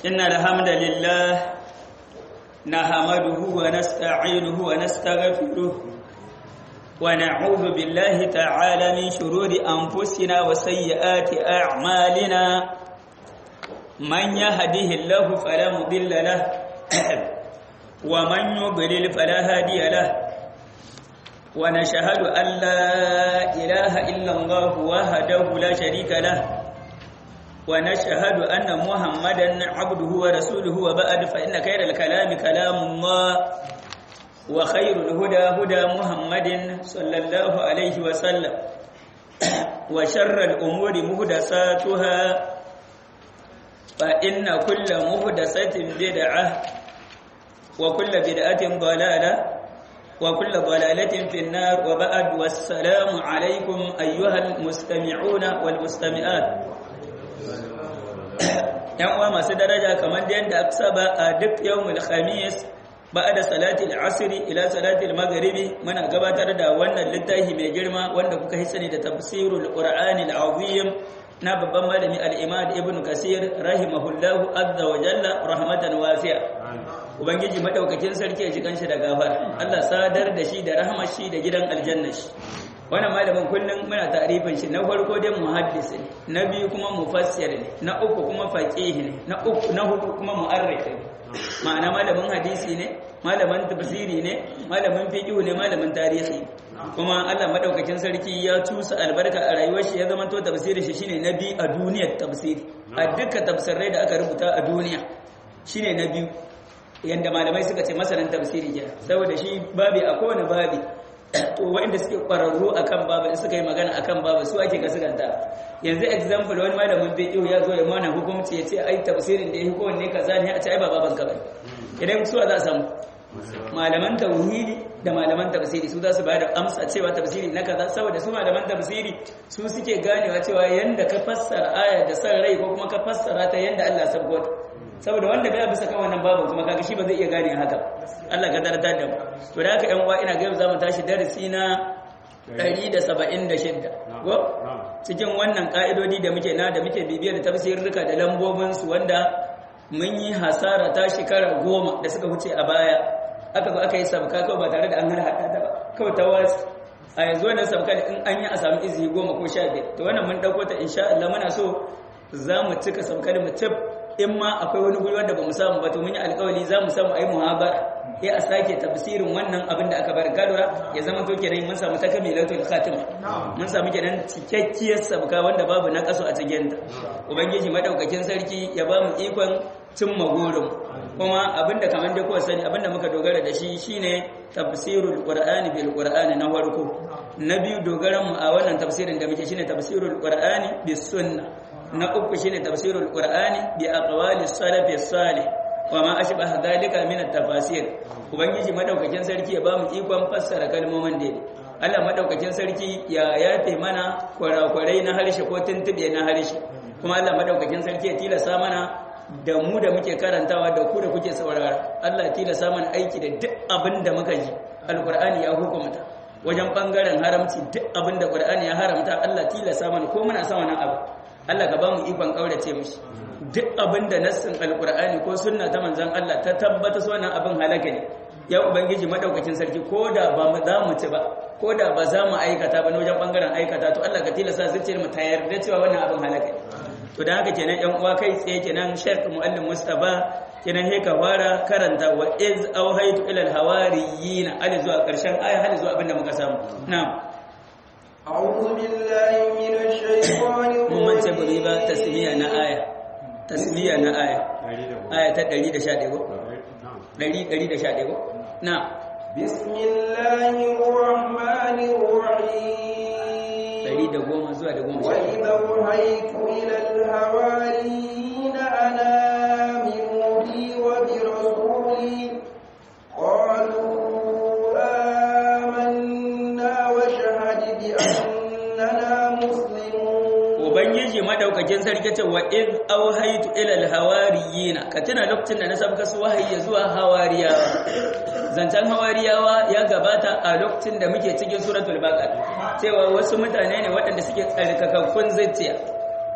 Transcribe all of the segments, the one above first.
إن الحمد لله نحمده ونستعينه ونستغفره ونعوذ بالله تعالى من شرور أنفسنا وسيئات أعمالنا من يهده الله فلا مضل له ومن يضلل فلا هادي له ونشهد أن لا إله إلا الله وحده لا شريك له ونشهد أن محمدا عبده ورسوله وبعد فإن خير الكلام كلام الله وخير الهدى هدى محمد صلى الله عليه وسلم وشر الأمور مهدساتها فإن كل مهدسة بدعة وكل بدعة ضلالة وكل ضلالة في النار وبعد والسلام عليكم أيها المستمعون والمستمعات yan uwa masu daraja kamar da yadda aka saba a duk yawmul khamis ba'da salatil asri ila salatil maghribi muna gabatar da wannan littafi mai girma wanda kuka yi sani da tafsirul qur'anil azim na babban malami al-imam ibn kasir rahimahullahu azza wa jalla rahmatan wasi'a ubangiji madaukakin sarki ya ji kanshi da gafara Allah sadar da shi da rahmar shi da gidan aljanna shi wannan malamin kullum muna tarifin shi na farko dai muhaddis ne na biyu kuma mufassir ne na uku kuma faqih ne na uku na hudu kuma mu'arrikh ne ma'ana malamin hadisi ne malamin tafsiri ne malamin fiqh ne malamin tarihi kuma Allah madaukakin sarki ya tusa albarka a rayuwar shi ya zama to tafsirin shi shine nabi a duniyar tafsiri a duka tafsirai da aka rubuta a duniya shine na biyu yanda malamai suka ce masanin tafsiri ke saboda shi babi a kowane babi to waɗanda suke ƙwararru akan babu in suka yi magana akan babu su ake gaskanta yanzu example wani malamin fiqh ya zo ya mana hukunci ya ce ai tafsirin da yake kowanne kaza ne a ce ai ba baban ka bane idan su za a samu malaman tauhidi da malaman tafsiri su za su bayar da amsa cewa tafsiri na kaza saboda su malaman tafsiri su suke ganewa cewa yanda ka fassara aya da san rai ko kuma ka fassara ta yanda Allah sabota saboda wanda bai bisa kan wannan babu kuma kaga shi ba zai iya gane haka Allah ka darata da mu to da haka yan uwa ina ga yau zamu tashi darasi na 176 ko cikin wannan ka'idodi da muke na da muke bibiyar tafsirruka da lambobin su wanda mun yi hasara ta shekara goma da suka wuce a baya aka zo aka yi sabka kawai ba tare da an hada ta ba kawai ta wasu a yanzu wannan sabka in an yi a samu izini goma ko sha biyar to wannan mun dauko ta insha Allah muna so za mu cika sabkar mu tab in ma akwai wani guri wanda ba mu samu ba to mun yi alƙawari za mu samu ayi muhabara ya a sake tafsirin wannan abin da aka bar kadura ya zama to kenan mun samu takamilatul khatima mun samu kenan cikakkiyar sabka wanda babu na kaso a cikin ta ubangiji madaukakin sarki ya ba mu ikon cimma gurin kuma abinda kamar da kowa sani abinda muka dogara da shi shine tafsirul qur'ani bil qur'ani na farko na biyu dogaran mu a wannan tafsirin da muke shine tafsirul qur'ani bis sunna na uku shine tafsirul qur'ani bi aqwali salafi salih wa ma ashbaha dhalika min at-tafasir ubangiji madaukakin sarki ya bamu ikon fassara kalmomin da Allah madaukakin sarki ya yafe mana kwarakwarai na harshe ko tuntube na harshe kuma Allah madaukakin sarki ya tilasa mana da mu da muke karantawa da ku da kuke saurara Allah ya tilasa mana aiki da duk abin da muka ji alqur'ani ya hukumta wajen bangaren haramci duk abin da qur'ani ya haramta Allah tilasa mana ko muna son wannan abu Allah ka ba mu ikon kaurace mishi duk abin da nassin alkur'ani ko sunna ta manzon Allah ta tabbata su wannan abin halaka ne ya ubangiji madaukakin sarki ko da ba mu za mu ci ba ko da ba za mu aikata ba na wajen bangaren aikata to Allah ka tilasta zuciyar mu ta yarda cewa wannan abin halaka ne to da haka kenan yan uwa kai tsaye kenan Sheikh Muallim Mustafa kenan he ka fara karanta wa iz awhaytu ila al-hawariyyin ali zuwa karshen aya hali zuwa abin da muka samu na'am أعوذ بالله من الشيطان mun ce ba ba tasmiya na aya tasmiya na aya aya ta 111 ko 111 ko na بسم الله الرحمن الرحيم 110 zuwa da 10 وإذا أوحيت إلى الحواريين أن آمنوا بي وبرسولي قالوا آمنا واشهد بأننا مسلمون ubangiji madaukakin sarki ce wa iz auhaytu ila alhawariyina ka tuna lokacin da na sabka su wahayi zuwa hawariyawa zancen hawariyawa ya gabata a lokacin da muke cikin suratul baqara cewa wasu mutane ne waɗanda suke tsarkakakkun zuciya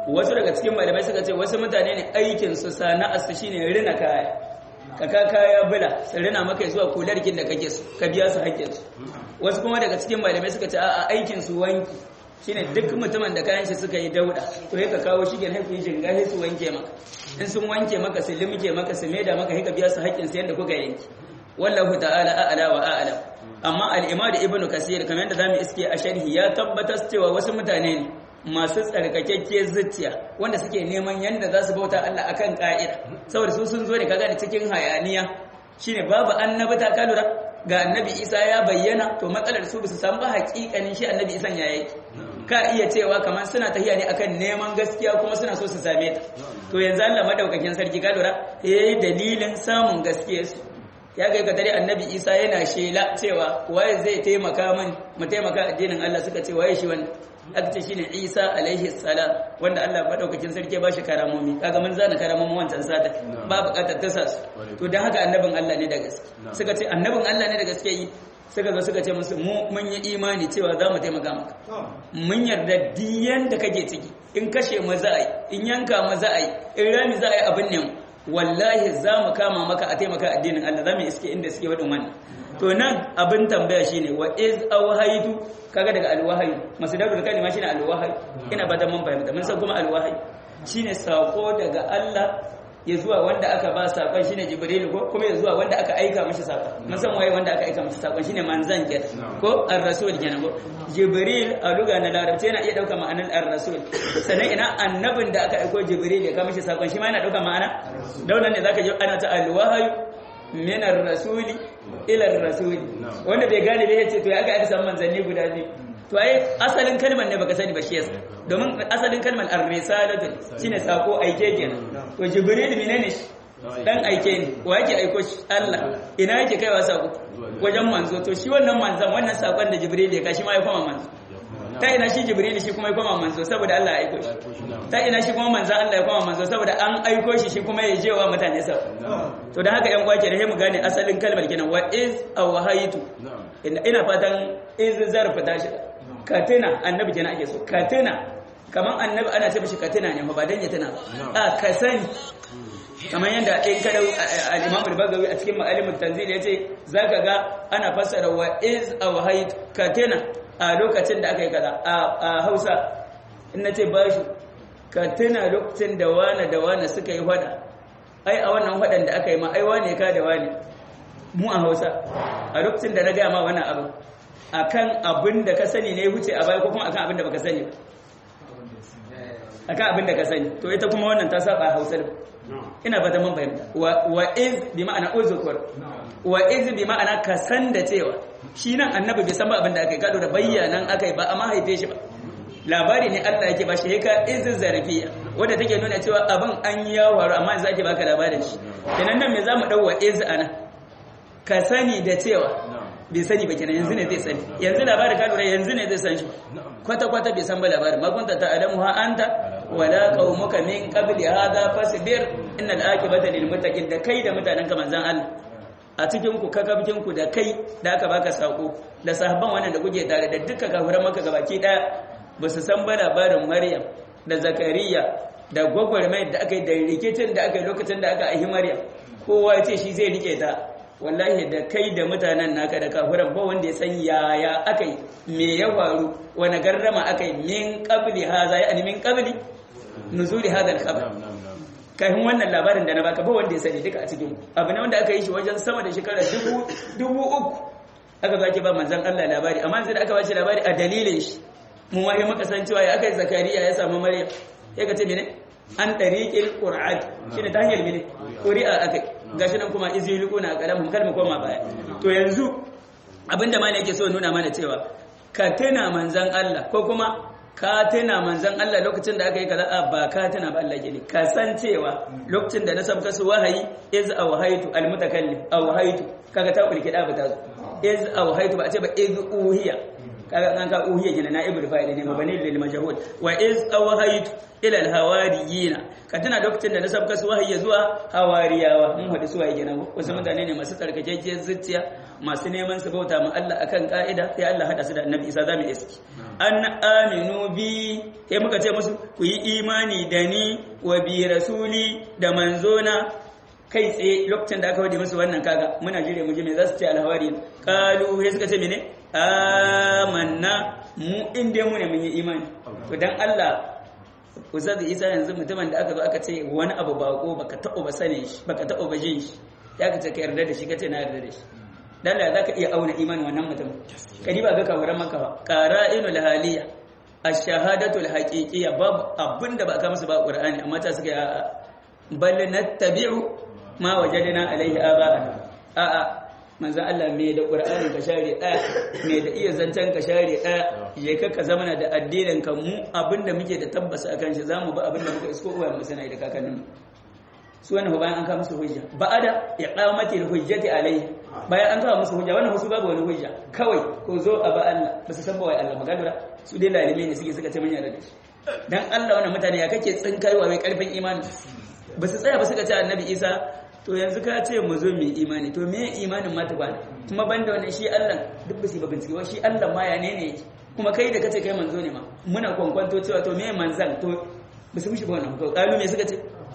wasu daga cikin malamai suka ce wasu mutane ne aikin su sana'ar su shine rina kaya ka ka kaya bula su rina maka zuwa kularkin da kake su ka biya su haƙƙin su wasu kuma daga cikin malamai suka ce a'a aikin su wanki shine duk mutumin da kayan shi suka yi dauda to ya ka kawo shi gen haifu jinga sai su wanke maka in sun wanke maka su limke maka su maida maka sai ka biya su haƙƙin su yadda kuka yanki wallahu ta'ala a'la wa a'lam amma al-imam ibn kasir kamar yadda zamu iske a sharhi ya tabbatar cewa wasu mutane ne masu tsarkakekke zuciya wanda suke neman yadda za su bauta Allah akan ka'ida saboda su sun zo ne kaga da cikin hayaniya shine babu annabi ta kalura ga annabi Isa ya bayyana to matsalar su bisa san ba hakikanin shi annabi Isa ya yake ka iya cewa kamar suna tafiya ne akan neman gaskiya kuma suna so su same ta to yanzu Allah madaukakin sarki ka lura eh dalilin samun gaskiyarsu ya kai ka tare annabi isa yana shela cewa waye zai taimaka min mu taimaka addinin Allah suka ce waye shi wanda aka ce shine isa alaihi salam wanda Allah madaukakin sarki ba shi karamomi kaga mun zana karamomi wancan sata ba bukatar ta sasu to dan haka annabin Allah ne da gaske suka ce annabin Allah ne da gaske yi suka zo suka ce musu mu mun yi imani cewa za mu taimaka maka mun yarda diyan da kake ciki in kashe mu za a yi in yanka mu za a yi in rami za a yi abin ne wallahi za mu kama maka a taimaka addinin Allah za mu iske inda suke wadin wannan to nan abin tambaya shine wa iz awhaytu kaga daga alwahyi masdarul kalima shine alwahyi ina ba da mun fahimta mun san kuma alwahyi shine sako daga Allah ya zuwa wanda aka ba sakon shine jibril ko kuma ya zuwa wanda aka aika mishi sakon mun san waye wanda aka aika mishi sakon shine manzan ke ko ar-rasul kenan ko jibril a luga na larabci yana iya dauka ma'anar ar-rasul sannan ina annabin da aka aiko jibril ya ka mishi sakon shi ma yana dauka ma'ana daunan ne zaka ji ana ta al-wahyu min ar-rasuli ila ar-rasuli wanda bai gane bai yace to ya ga aka samu manzanni guda biyu to ai asalin kalmar ne baka sani ba shi yasa domin asalin kalmar ar-risalatu shine sako aike kenan to jibril menene shi dan aike ne wa yake aiko shi Allah ina yake kaiwa sako wajen manzo to shi wannan manzon wannan sakon da jibril ya kashi ma ya koma manzo ta ina shi jibril shi kuma ya koma manzo saboda Allah ya aiko shi ta ina shi kuma manzo Allah ya koma manzo saboda an aiko shi shi kuma ya je wa mutane sa to dan haka yan uwa ke da mu gane asalin kalmar kenan wa iz awhaytu ina fatan iz zarfa tashi katina annabi kenan ake so katina kaman annabi ana ce mishi katina ne ba dan ya tana a ka sani kamar yadda in kada al-Imam al-Bagawi a cikin Ma'alim tanzil yace zaka ga ana fassara wa iz awhayt katina a lokacin da aka yi kaza a Hausa in nace bashi katina lokacin da wana da wana suka yi fada ai a wannan fadan da aka yi ma ai wane ka da wane mu a Hausa a lokacin da na ga ma wannan abu akan abin da ka sani ne wuce a baya ko kuma akan abin da baka sani akan abin da ka sani to ita kuma wannan ta saba Hausa ina ba ta mun fahimta wa iz bi ma'ana uzkur wa iz bi ma'ana ka san da cewa shi nan annabi bai san ba abin da aka yi kado da bayyanan aka yi ba amma haife shi ba labari ne Allah yake ba shi ka iz zarfiya wanda take nuna cewa abin an yi yawaru amma yanzu ake baka labarin shi kenan nan me zamu dau wa iz ana ka sani da cewa bai sani ba kenan yanzu ne zai sani yanzu labarin ka lura yanzu ne zai san shi kwata kwata bai san ba labarin ma kunta ta adamu ha anta wala qaumuka min qabli hadha fasbir innal aqibata lil muttaqin da kai da mutanen ka manzan Allah a cikin ku kakabkin ku da kai da aka baka sako da sahabban wannan da kuke tare da dukkan kafiran maka gabaki daya ba su san ba labarin Maryam da Zakariya da gwagwarmai da aka yi da rikicin da aka yi lokacin da aka aihi Maryam kowa ya ce shi zai rike ta wallahi da kai da mutanen naka da kafiran ba wanda ya san yaya aka yi me ya faru wani garrama aka yi min qabli haza ya min qabli nuzuli hadha al-khabar kafin wannan labarin da na baka ba wanda ya sani duka a cikin abu ne wanda aka yi shi wajen sama da shekara dubu dubu uku aka zaki ba manzon Allah labari amma sai da aka bashi labari a dalilin shi mu ma muka san cewa ya aka yi zakariya ya samu maryam ya ka ce mene an tariqil qur'an shine ta hanyar mene qur'a akai gashi nan kuma izilquna qalamu kalma koma baya to yanzu abinda malai yake so nuna mana cewa ka tuna manzon Allah ko kuma ka tuna manzon Allah lokacin da aka yi kaza ba ka tuna ba Allah gini ka san cewa lokacin da na sabka su wahayi iz awhaytu almutakallim awhaytu kaga ta kulki da bata iz awhaytu ba a ce ba iz uhiya kaga an ka uhiya gina na ibnu fa'il ne mabani lil majhul wa iz awhaytu ila al hawariyina ka tana lokacin da na sabka su wahayi zuwa hawariyawa mun hadu su wahayi gina wasu mutane ne masu tsarkakekkiyar zuciya masu neman su bauta ma Allah akan ka'ida sai Allah hada su da annabi Isa zamu iski an aminu bi sai muka ce musu ku yi imani da ni wa bi rasuli da manzona kai tsaye lokacin da aka wadi musu wannan kaga muna jire mu ji me za su ce alhawari kalu sai suka ce mene amanna mu inda mu ne mun yi imani to dan Allah Ustaz Isa yanzu mutumin da aka zo aka ce wani abu bako baka taɓa ba sane shi baka taɓa ba jin shi ya ka ce ka yarda da shi ka ce na yarda da shi dan Allah zaka iya auna imanin wannan mutum kadi ba ga kawuran maka ba qara'inul haliya ash-shahadatu al-haqiqiyya babu abinda ba ka musu ba Qur'ani amma ta suka bal nattabi'u ma wajadna alaihi aba'ana a'a manzo Allah me da Qur'ani ka share daya me da iya zancen ka share daya je ka ka zamana da addinin ka mu abinda muke da tabbasa akan shi zamu ba abinda muka isko uwa mu sanai da kakannin su wannan bayan an kawo musu hujja ba'ada iqamati hujjati alaihi bayan an kawo musu hujja wannan musu babu wani hujja kawai ko zo a ba Allah ba su san ba wai Allah magana su dai lalime ne suke suka ce mun yarda da shi dan Allah wannan mutane ya kake tsinkarwa mai karfin imani ba su tsaya ba suka ce annabi isa to yanzu ka ce mu zo mu imani to me imanin ma ba kuma banda wannan shi Allah duk ba su ba bincike shi Allah ma ya ne ne kuma kai da kace kai manzo ne ma muna kwankwanto cewa to me manzan to ba su mishi ba wannan to kalu me suka ce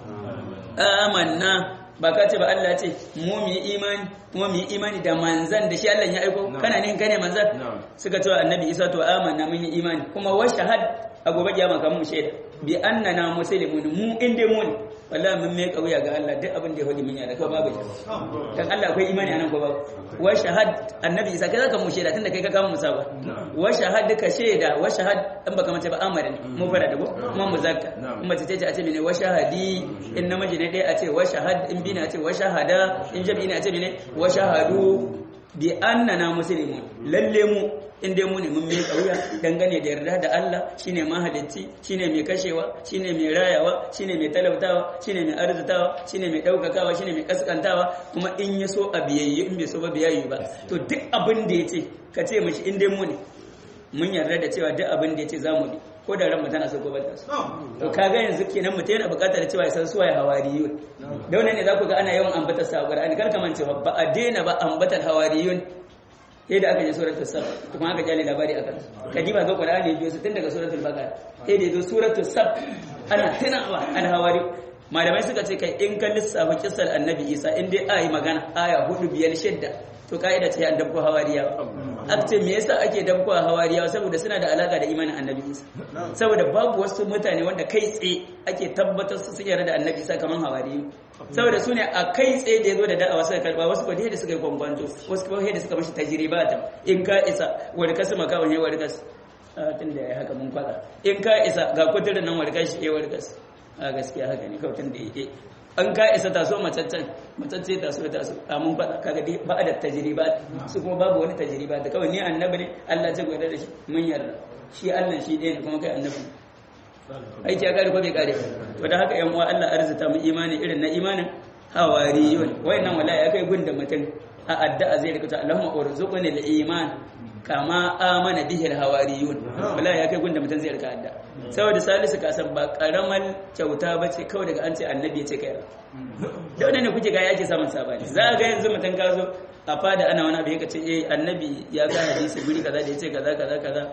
amanna ba ka ce ba Allah ce mu mu yi imani kuma mu yi imani da manzan da shi Allah ya aiko kana ne kane manzan suka ce annabi Isa to amanna mun yi imani kuma wa shahad a gobe kiyama kan mu shaida bi annana muslimun mu inda mu ne wallahi mun mai kauya ga Allah duk abin da ya faɗi mun yarda ko babu dan Allah akwai imani anan ko babu wa shahad annabi Isa kai zaka mu shaida tunda kai ka kama musa ba wa shahad ka shaida wa shahad dan baka mace ba amara ne mu fara da ko kuma mu zakka kuma ce ce a ce mene wa shahadi in namiji ne dai a ce wa shahad in bina a ce wa shahada in jabi ne a ce mene wa shahadu bi annana muslimun lalle mu in dai mu ne mun mai kauya dangane da yarda da Allah shine mahalicci shine mai kashewa shine mai rayawa shine mai talautawa shine mai arzutawa shine mai daukakawa shine mai kaskantawa kuma in ya so a biyayye in bai so ba biyayye ba to duk abin da yace ka ce mishi in dai mu ne mun yarda da cewa duk abin da yace zamu bi ko da ranmu tana so ko bata so to kaga yanzu kenan mutum yana buƙatar cewa ya san suwaye hawariyun da wannan ne za ku ga ana yawan ambatar sa Qur'ani kar ka mance ba a daina ba ambatar hawariyun sai da aka je suratul sab kuma aka jale labari akan kadi ba ga qur'ani biyo su tun daga suratul baqara sai da zo suratul sab ana tunawa al hawari malamai suka ce kai in ka lissafa kissar annabi isa in dai ayi magana aya hudu biyar shidda to kaida ce an dabko hawariyawa aka ce me yasa ake dabko hawariyawa saboda suna da alaka da imanin annabi isa saboda babu wasu mutane wanda kai tsaye ake tabbatar su sun yarda da annabi isa kaman hawariyu saboda su ne a kai tsaye da ya zo da da'awa suka karba wasu kwadai da suka yi kwankwanto wasu kwadai da suka mashi tajiribata in ka isa wani kasu makawan ya wani kasu tun da ya haka mun kwada in ka isa ga kudurin nan wani kashi ya wani kasu a gaskiya haka ne kawai tun da ya an ka isa taso macaccen macacce taso taso a mun faɗa kaga dai ba da tajriba su kuma babu wani tajriba da kawai ni annabi ne Allah ce gwada da shi mun yarda shi Allah shi ɗaya ne kuma kai annabi aiki ya kare ko bai kare to da haka yan uwa Allah arzuta mu imani irin na imanin hawariyun wayannan wallahi ya kai gunda mutum a addu'a zai rika ta Allahumma urzuqni al-iman kama amana bihi al-hawariyun wallahi ya kai gunda mutum zai rika addu'a saboda salisu ka san ba karamal kyauta bace kawai daga an ce annabi ya ce kai da wannan ne kuke ga yake samun sabani za ga yanzu mutum ka zo a fada ana wani abu ya ce eh annabi ya ga hadisi guri kaza da ya ce kaza kaza kaza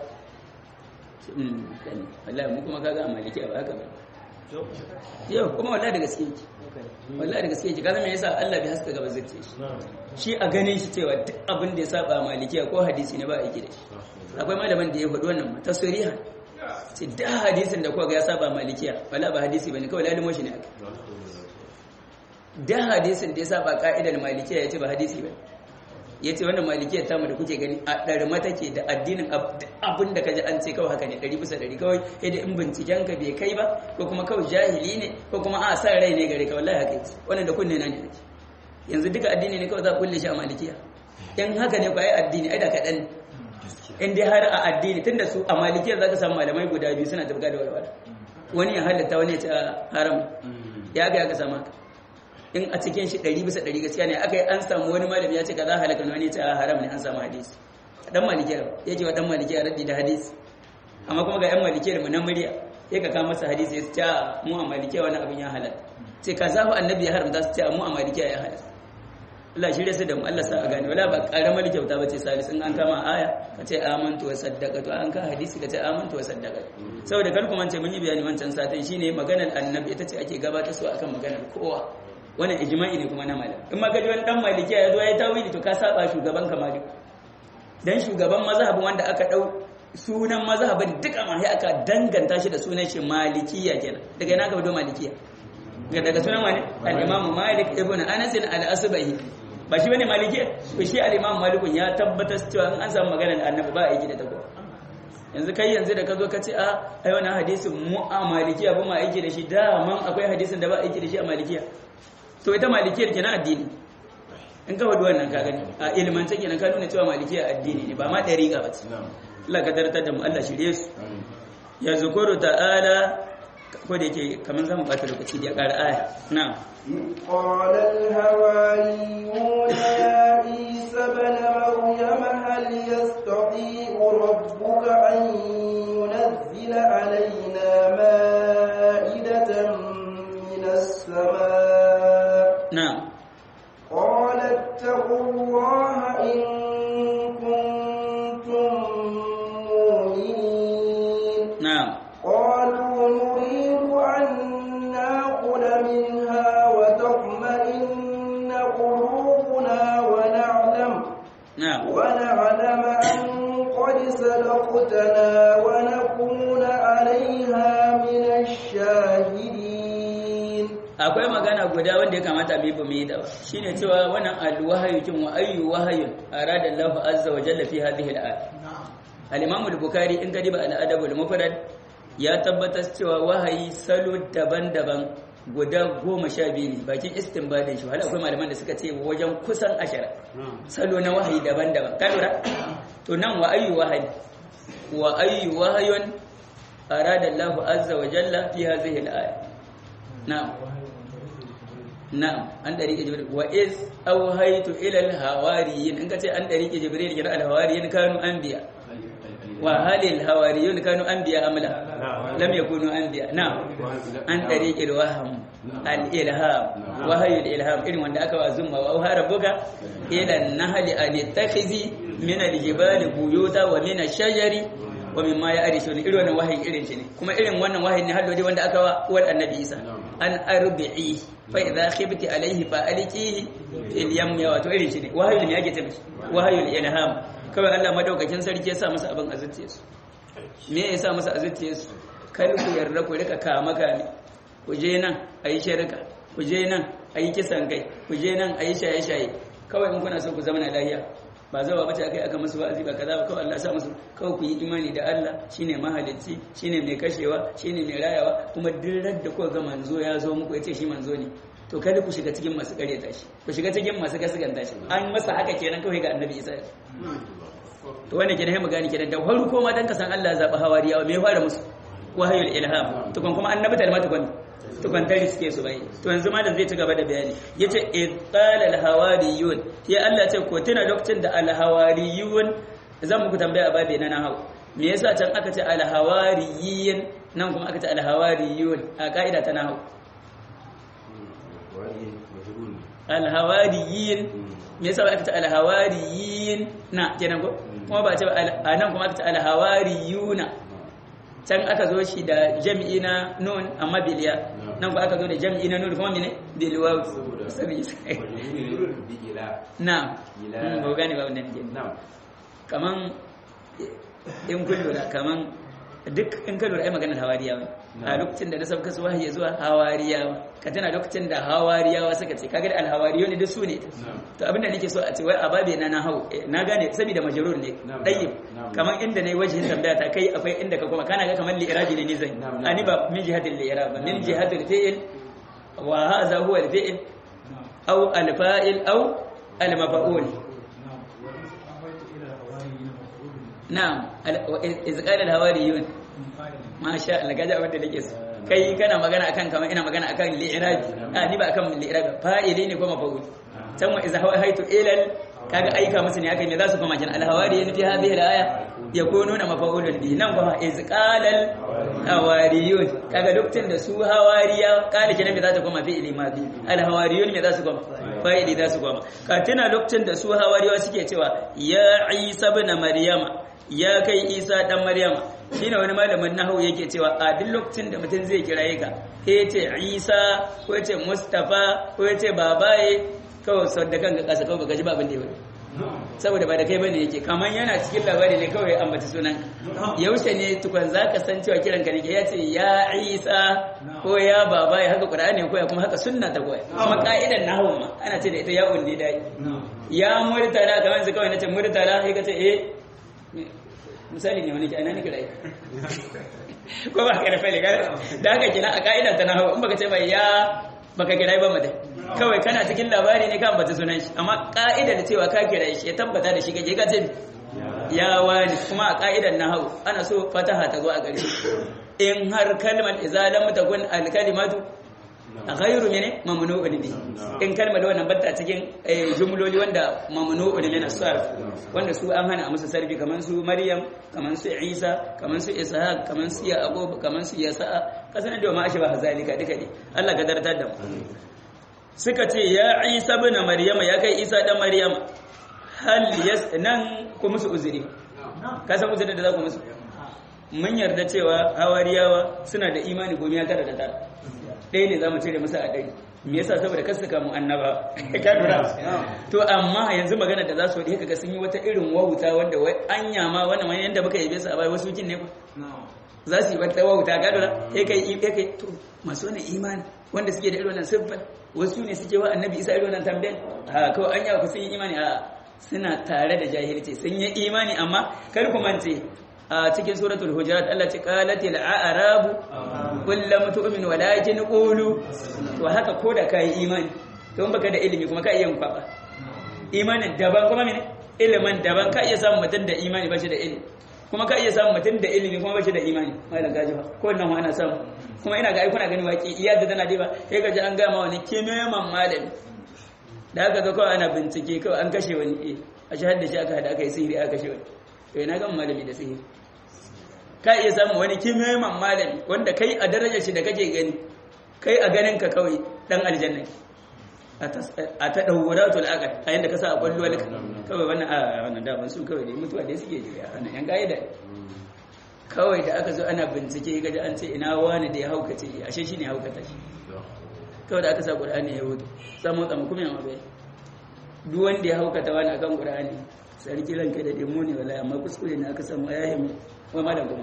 wallahi mu kuma kaga a maliki ba haka ba yau kuma wallahi da gaske yake wallahi da gaske yake kaza me yasa Allah bai haska gaba zai ce shi shi a ganin shi cewa duk abin da ya saba malikiya ko hadisi ne ba a yake da shi akwai malaman da ya faɗi wannan ta suriha ce da hadisin da kuka ga ya saba malikiya wala ba hadisi bane kawai lalimo shi ne aka da hadisin da ya saba ka'idar malikiya ya ce ba hadisi bane ya ce wannan malikiyar tamu da kuke gani a ɗarma take da addinin abin da ka ji an ce kawai haka ne ɗari bisa ɗari kawai yadda in binciken ka bai kai ba ko kuma kawai jahili ne ko kuma a sa rai ne gare ka wallahi haka yake wannan da kunne na ne nake yanzu duka addini ne kawai za a kulle shi a malikiya in haka ne kwa yi addini ai da kaɗan in dai har a addini tunda su a malikiyar za ka samu malamai guda biyu suna tafka da walwala wani ya halatta wani ya ce haram ya ga ya ka samu haka in a cikin shi ɗari bisa ɗari gaskiya ne aka yi an samu wani malami ya ce ka za halaka wani ya ce a haram ne an samu hadisi dan malikiya yake wa dan malikiya raddi da hadisi amma kuma ga yan malikiyar mu na murya sai ka kawo masa hadisi ya ce mu a malikiya wani abin ya halatta sai ka zafi annabi ya haramta su ce mu a malikiya ya halatta Allah shirya su da mu Allah sa a gane wala ba karamar kyauta ba ce salis in an kama aya ka ce amantu wa saddaqatu an ka hadisi ka ce amantu wa saddaqatu saboda kar kuma ce mun yi bayani wancan satin shine maganar annabi ita ce ake gabatar su akan maganar kowa wannan ijma'i ne kuma na malam in ma ka ji wani dan malikiya ya zo ya tawili to ka saba shugaban ka malik dan shugaban mazhabin wanda aka dau sunan mazhabin duka ma sai aka danganta shi da sunan shi malikiya kenan daga ina ka fito malikiya daga sunan wani al-imam malik ibn anas al-asbahi ba shi bane malikiya to shi al-imam malikun ya tabbatar cewa in an samu magana da annabi ba aiki da ta yanzu kai yanzu da ka zo ka ce a ai wannan hadisin mu a malikiya ba ma aiki da shi da man akwai hadisin da ba aiki da shi a malikiya to ita malikiyar kenan addini in ka wadu wannan ka gani a ilmance kenan ka nuna cewa malikiya addini ne ba ma dariƙa ba ce Allah ka tartar da mu Allah shirye su ya zukuru ta'ala ko da yake kamar zamu bata lokaci da ya ƙara aya na'am قال الهواريون يا عيسى ابن مريم هل يستطيع ربك أن ينزل علينا مائدة من السماء na'am قال اتقوا الله إن كنتم مؤمنين na'am قالوا نريد أن نأكل منها وتطمئن قلوبنا ونعلم na'am ونعلم أن قد صدقتنا ونكون عليها من الشاهدين akwai magana guda wanda ya kamata mu yi ba mu yi da ba shine cewa wannan alwahayu kin wa ayyu wahayun arada Allah azza wa jalla fi hadhihi al-ayat al-Imam al-Bukhari in gadi ba al-Adab al-Mufrad ya tabbatar cewa wahayi salo daban-daban guda goma sha biyu ne bakin istinbadin shi wala akwai malaman da suka ce wajen kusan ashara salo na wahayi daban-daban ka lura to nan wa ayyu wahayi wa ayyu wahayun arada Allah azza wa jalla fi hadhihi al-ayat na'am na'am an dariƙe jibril wa iz awhaytu ila al-hawariyin in kace an dariƙe jibril kira al-hawariyin kanu anbiya wa hal al-hawariyun kanu anbiya am la lam yakunu anbiya na'am an dariƙe al-waham al-ilham wahayu al-ilham irin wanda aka wa zumma wa auha rabbuka ila an-nahli an tattakhizi min al-jibali buyuta wa min ash-shajari wa mimma ya'rishun irin wannan wahayi irin shi ne kuma irin wannan wahayi ne hadodi wanda aka wa uwar annabi Isa an arbi'i fa idza khibti alayhi fa alqihi fil yam ya wato irin shi ne wahayi ne yake tafi wahayi ilham kawai Allah madaukakin sarki ya sa masa abin azziye su me ya sa masa azziye su kar ku yarda ku rika kama kame ku je nan ayi shirka ku je nan ayi kisan kai ku je nan ayi shaye shaye kawai in kuna so ku zama na lafiya ba zawa bace akai aka musu wa'azi ba kaza ba kawai Allah ya sa musu kawai ku yi imani da Allah shine mahalicci shine mai kashewa shine mai rayawa kuma duk da kuka ga manzo ya zo muku yace shi manzo ne to kada ku shiga cikin masu kareta shi ku shiga cikin masu gaskanta shi an masa haka kenan kawai ga annabi Isa to wannan kenan mu gani kenan da farko ma dan ka san Allah ya zaba hawariyawa me ya fara musu wahayul ilham to kuma annabi talma tukun tukun tari suke su bai to yanzu ma da zai ci gaba da bayani yace idqal al hawariyun ya Allah ce ko tuna lokacin da al hawariyun zan muku tambaya a babe na nahawu me yasa can aka ce al hawariyin nan kuma aka ce al hawariyun a ka'ida ta nahawu al hawariyin me yasa aka ce al hawariyin na kenan ko kuma ba ce a nan kuma aka ce al hawariyuna can aka zo shi da jam'i na nun amma biliya nan ba aka zo da jam'i na nun kuma mene bilwa sabi na ba gane ba wannan ke kaman in kun lura kaman duk in ka lura ai maganar hawariyawa a lokacin da na sauka su wahayi zuwa hawariyawa ka tana lokacin da hawariyawa suka ce kaga al hawariyo ne duk su ne to abinda nake so a ce wai ababe na na hau na gane saboda majrur ne dayyib kaman inda nayi wajhin tambaya ta kai akwai inda ka kuma kana ga kaman li iraji ne ni zan ani ba min jihatil li irab min jihatil fi'il wa hadha huwa al fi'il aw al fa'il aw al maf'ul na'am iz qala al hawariyun masha Allah gaji abin da nake so kai kana magana akan kamar ina magana akan li'irabi a ni ba akan li'irabi fa'ili ne ko maf'ul can wa iz hawaitu ila al kaga aika musu ne aka me za su koma kin alhawariyin fi hadhihi alaya yakununa mafa'ulun bihi nan kuma iz qalal hawariyun kaga lokacin da su hawariya kala kenan me za ta koma fi ilimadi alhawariyun me za su koma fa'ili za su koma ka tuna lokacin da su hawariyawa suke cewa ya isa ibn maryama ya kai isa dan maryama shine wani malamin nahwu yake cewa a duk lokacin da mutum zai kiraye ka ya ce isa ko ya ce mustafa ko ya ce babaye kawai sau da kanka kasa kawai baka ji ba abin da ya wani saboda ba da kai bane yake kamar yana cikin labari ne kawai ambaci sunan yaushe ne tukun za ka san cewa kiran ka ne ya ce ya isa ko ya babaye haka qur'ani koya kuma haka sunna ta koya kuma ka'idan nahwu ma ana ce da ita ya undi dai ya murtala kamar su kawai nace murtala sai ka ce eh misali ne wani ke ana ne kira ko ba ka da fa'ili da haka kina a ka'ida ta nahwu in baka ce mai ya baka kira ba madai kawai kana cikin labari ne kan bata sunan shi amma ka'ida da cewa ka kira shi ya tabbata da shi kake ka ce ya wani kuma a ka'idar nahwu ana so fataha ta zo a gare in har kalmar idza lam takun al kalimatu ghayru mene mamnu'un bi in kalmar wannan batta cikin jumloli wanda mamnu'un min as-sarf wanda su an hana a musu sarfi kaman su maryam kaman su isa kaman su ishaq kaman su yaqub kaman su yasa kasan da ma ashba zalika duka ne Allah ka dartar da mu suka ce ya isa ibn maryama ya kai isa dan maryama hal yas nan ku musu uzuri ka san uzurin da za ku musu mun yarda cewa hawariyawa suna da imani gomi ya tara da tara ɗaya ne za mu cire musu a ɗari me yasa saboda kasu kamu annaba ka lura to amma yanzu magana da za su wadi kaga sun yi wata irin wauta wanda wai anya ma wannan wani yanda muka yabe su a bai wasu kin ne ba za su yi wata wauta ka lura kai kai kai kai to masu wannan imani wanda suke da irin wannan siffar wasu ne suke wa annabi isa irin wannan tambayan a kawai anya ku sun yi imani a suna tare da jahilci sun yi imani amma kar ku mance a cikin suratul hujurat Allah ce qalatil a'rabu qul lam tu'min walakin qulu to haka ko da kai imani to in baka da ilimi kuma ka iya yin kwaba imanin daban kuma mene ilimin daban ka iya samun mutum da imani bashi da ilimi kuma ka iya samun mutum da ilimi kuma bashi da imani malam gaji ba ko nan ana samu kuma ina ga ai kuna gani waki iya da tana diba sai ka ji an gama wani kimeman malami da aka ga kawai ana bincike kawai an kashe wani eh a shahar da shi aka hada aka yi sihiri aka kashe wani to ina ga malami da sihiri ka iya samun wani kimeman malami wanda kai a darajar shi da kake gani kai a ganin ka kawai dan aljanna a ta ɗauratul aqal a yanda ka sa a kwallo wani kawai wannan a wannan da ban su kawai dai mutuwa dai suke jira wannan yan gaida kawai da aka zo ana bincike gaji an ce ina wani da ya haukace ashe shine ya haukata shi kawai da aka sa qur'ani ya hudu samu tsamu kuma ya mabai duk wanda ya haukata wani akan qur'ani sarki ranka da demo ne wallahi amma kuskure ne aka samu ya himu wai malam kuma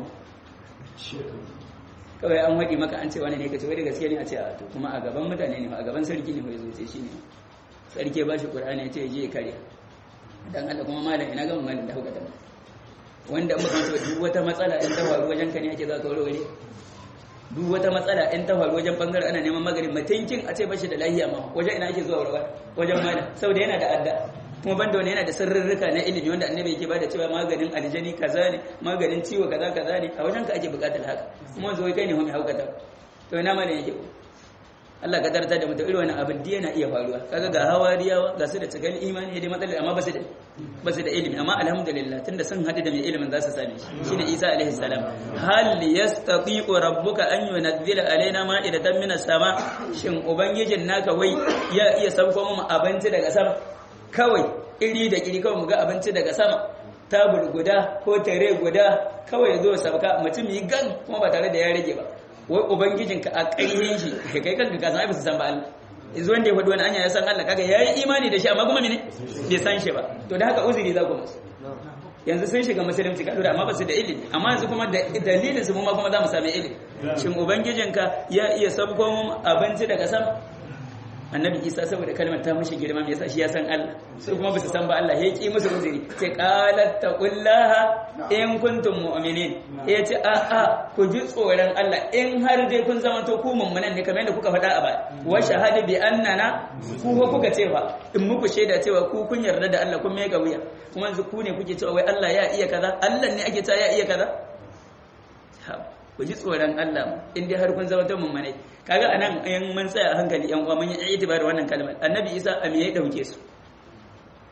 kawai an waɗi maka an ce wani ne ka ce wai da gaske ne a ce a to kuma a gaban mutane ne a gaban sarki ne mai zuce shi ne sarki ba shi ƙur'ani ya ce ya je ya karya dan Allah kuma malam ina gama malam da hauka ta wanda in baka ce duk wata matsala in ta faru wajen ka ne ake za ka warware duk wata matsala in ta faru wajen bangare ana neman maganin mutunkin a ce ba shi da lahiya ma wajen ina ake zuwa warware wajen malam saboda yana da adda kuma banda wani yana da sirrurruka na ilimi wanda annabi yake bada cewa maganin aljani kaza ne maganin ciwo kaza kaza ne a wajen ka ake bukatar haka kuma zo kai ne mai haukata to ina ma yake Allah ka tarta da mutum irin wannan abin da yana iya faruwa kaga ga hawariyawa ga su da cikin imani da matsalar amma ba su da ba su da ilimi amma alhamdulillah tunda sun hadu da mai ilimin za su same shi shine Isa alaihi salam hal yastati'u rabbuka an yunzila alaina ma'idatan minas sama shin ubangijin naka wai ya iya sauko mu abinci daga sama kawai iri da iri kawai mu ga abinci daga sama tabur guda ko tare guda kawai zo sabka mutum yi gan kuma ba tare da ya rage ba wai ubangijinka a ƙaryen shi kai kanka ka san ai ba su san ba Allah yanzu wanda ya faɗi wani anya ya san Allah kaga yayi imani da shi amma kuma mene bai san shi ba to da haka uzuri za ku musu yanzu sun shiga musulunci ka dora amma ba su da ilimi amma yanzu kuma da dalilin su kuma kuma za mu sami ilimi shin ubangijinka ya iya sabko mu abinci daga sama annabi isa saboda kalmar ta mushi girma me yasa shi ya san Allah su kuma ba su san ba Allah ya ki musu uzuri ce qalat taqullaha in kuntum mu'minin ya ce a a ku ji tsoron Allah in har dai kun zama to ku mummunan ne kamar yadda kuka faɗa a baya wa shahada bi annana ku ko kuka ce fa in muku shaida cewa ku kun yarda da Allah kun mega wuya kuma yanzu ku ne kuke cewa wai Allah ya iya kaza Allah ne ake cewa ya iya kaza ku ji tsoron Allah in dai har kun zama ta mummunai kaga anan in mun tsaya hankali yan uwa mun yi itibar wannan kalmar annabi isa a me ya dauke su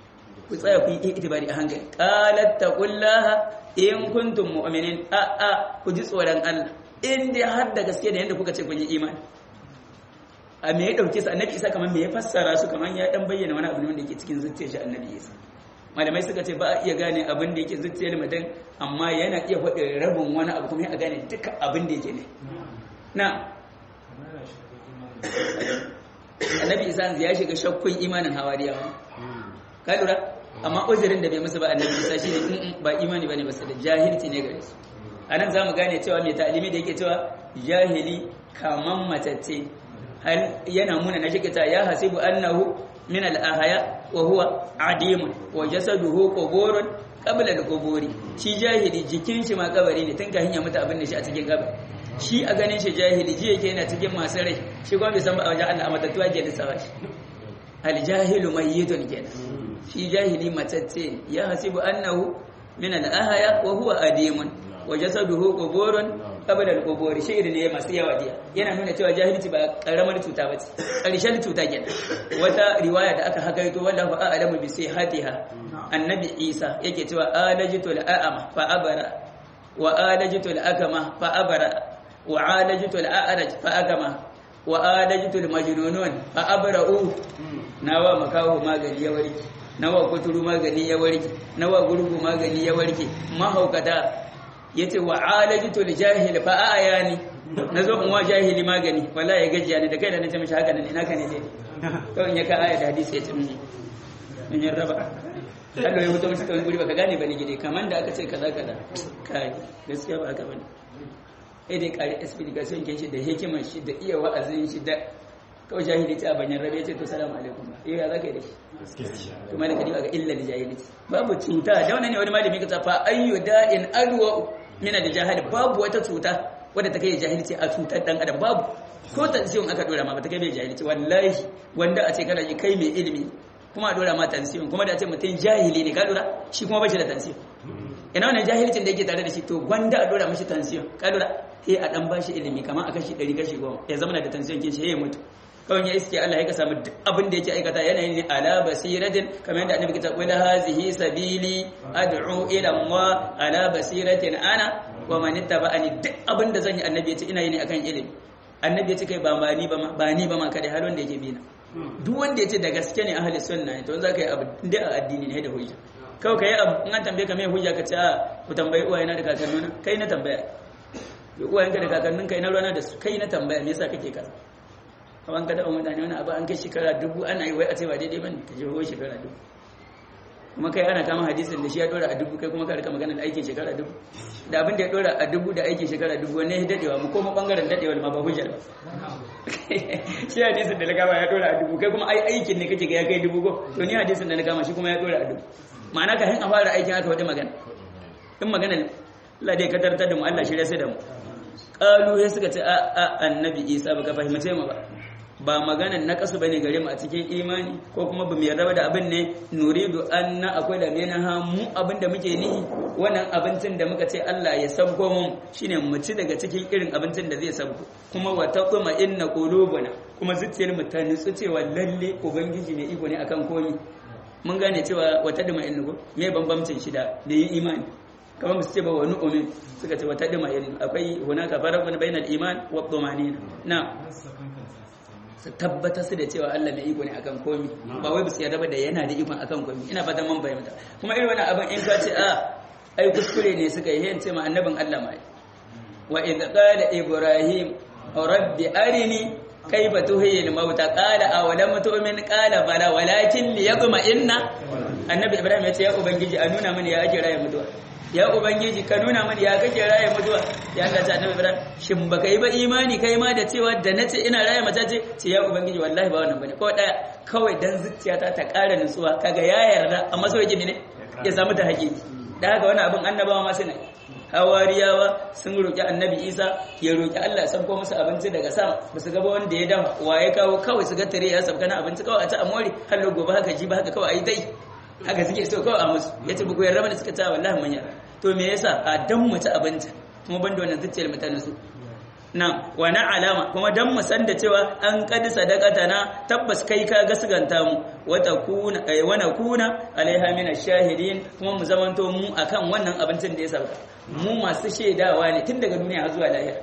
ku tsaya ku yi itibari a hankali qalat taqullaha in kuntum mu'minin a a ku ji tsoron Allah in dai har da gaske da yanda kuka ce kun yi imani a me ya dauke su annabi isa kamar me ya fassara su kamar ya dan bayyana wani abu ne wanda yake cikin zuciyar shi annabi isa malamai suka ce ba a iya gane abin da yake zuciyar mutum amma yana iya faɗi rabin wani abu kuma a gane duka abin da yake ne na annabi isa ya shiga shakkun imanin hawariyawa ka lura amma uzurin da bai musu ba annabi isa shine ba imani bane basu da jahilci ne gare su anan zamu gane cewa mai ta'alimi da yake cewa jahili kaman matacce hal yana muna na shikita ya hasibu annahu min al-ahya wa huwa adimun wa jasaduhu quburun qabla al-quburi shi jahili jikin shi ma kabari ne tun kafin ya mutu abin da shi a cikin kabari shi a ganin shi jahili ji yake yana cikin masu rai shi kuma bai san ba a wajen Allah matattu ake lissafa shi al-jahilu mayyitun kenan shi jahili matacce ya hasibu annahu min al-ahya wa huwa adimun wa jasaduhu quburun qabla al-qubur shi'ri ne masu yawa diya yana nuna cewa jahilci ba karamar cuta bace karshen cuta kenan wata riwaya da aka hakaito wallahu a'lamu bi sihhatiha annabi Isa yake cewa alajitu al-a'ma fa abara wa alajitu al-akama fa abara wa alajitu al-a'raj fa akama wa alajitu al-majnunun fa abra'u nawa makaho magani ya warke nawa kuturu magani ya warke nawa gurgu magani ya warke mahaukata yace wa alajitu al-jahil fa ayani nazo in wa jahili magani wallahi ya gajiya ne da kai da nace mishi haka nan ina ka ne dai to in ya ka aya da hadisi yace mun in ya raba Allah ya mutu mishi kawai guri baka gane bane gide kaman da aka ce kaza kaza kai gaskiya ba haka bane eh dai kare explication kin shi da hikimar shi da iya wa'azin shi da kawai jahili ta banyan rabe ce to salamu alaikum ba yau ya zaka yi da shi kuma da kadiba ga illa da jahili babu cuta da wannan ne wani malami ka fa ayyu da'in adwa min al-jahil babu wata cuta wadda ta kai jahilci a cutar dan adam babu ko tansiyon aka dora ma ba ta kai mai jahilci wallahi wanda a ce kana ji kai mai ilimi kuma a dora ma tansiyon kuma da a ce mutum jahili ne ka dora shi kuma ba shi da tansiyon ina wannan jahilcin da yake tare da shi to gwanda a dora mashi tansiyon ka dora sai a dan bashi ilimi kamar a kashi 100 kashi 10 ya zama da tansiyon kin shi ya mutu kawai ya iske Allah ya ka samu duk abin da yake aikata yanayi ne ala basiratin kamar yadda annabi ta qula hazihi sabili ad'u ila Allah ala basiratin ana wa man ittaba'ani duk abin da zan yi annabi ya ce ina yi ne akan ilimi annabi ya ce kai ba ma ni ba ma ba ni ba ma kada har wanda yake bina duk wanda ya ce da gaske ne ahli sunna ne to za ka yi abu inda a addini ne da hujja kawai ka yi abu in an tambaye ka mai hujja ka ce a ku tambayi uwayena da kakannuna kai na tambaya uwayenka da kakannin kai na rana da su kai na tambaya me yasa kake kaza kaman ka taɓa mutane wani abu an kai shekara dubu ana yi wai a ce ba daidai bane ka je ho shekara dubu kuma kai ana kama hadisin da shi ya dora a dubu kai kuma ka rika magana da aikin shekara dubu da abin da ya dora a dubu da aikin shekara dubu wanne ya dadewa mu koma bangaren dadewa ma ba hujja ba shi hadisin da na kama ya dora a dubu kai kuma ai aikin ne kake ga ya kai dubu ko to ni hadisin da na kama shi kuma ya dora a dubu ma'ana ka hin a fara aikin aka wata magana in magana Allah dai ka tartar da mu Allah shirya sai da mu qalu ya suka ce a a annabi Isa baka fahimce mu ba ba maganan na kasu bane gare mu a cikin imani ko kuma bamu yarda da abin ne nuridu anna akwai da mena ha mu abin da muke nihi wannan abincin da muka ce Allah ya sabko mu shine mu ci daga cikin irin abincin da zai sabko kuma wa taquma inna qulubuna kuma zuciyar mu ta nutsu cewa lalle ubangiji mai iko ne akan komi mun gane cewa wata dima inna ko me bambamcin shi da da yin imani kamar su ce ba wani umin suka ce wata dima inna akwai hunaka farqun bainal iman wa dhumanina na su tabbatar su da cewa Allah mai iko ne akan komi ba wai su yarda ba da yana da ikon akan komi ina fatan mun bayyana kuma irin wannan abin in ka ce a ai kuskure ne suka yi yayin ce ma annabin Allah mai wa idh qala ibrahim rabbi arini kaifa tuhyi al-mauta qala aw lam tu'min qala bala walakin liyaqma inna annabi ibrahim ya ce ya ubangiji a nuna mini ya ake raye mutuwa ya ubangiji ka nuna mani ya kake raye mutuwa ya Allah ta annabi Ibrahim shin baka yi ba imani kai ma da cewa da nace ina raye mace ce ce ya ubangiji wallahi ba wannan bane ko daya kawai dan zuciyata ta ƙara nutsuwa kaga ya yarda amma so yake ne ya samu ta hakiki da haka wannan abin annabawa ma suna hawariyawa sun roki annabi Isa ya roki Allah ya sauko musu abinci daga sama ba su gaba wanda ya dafa wa ya kawo kawai su ga tare ya sabka na abinci kawai a ta amori har gobe haka ji ba haka kawai ayi dai haka suke so kawai a musu yace buku yarda mana suka ta wallahi mun yarda to me yasa a dan mu ci abinci kuma banda wannan zuciyar mutane su na wa na alama kuma dan mu san da cewa an qad sadaqatana tabbas kai ka gasganta mu wa takuna ay wa nakuna alaiha min ash-shahidin kuma mu zamanto mu akan wannan abincin da ya sauka mu masu shaidawa ne tun daga duniya har zuwa lahira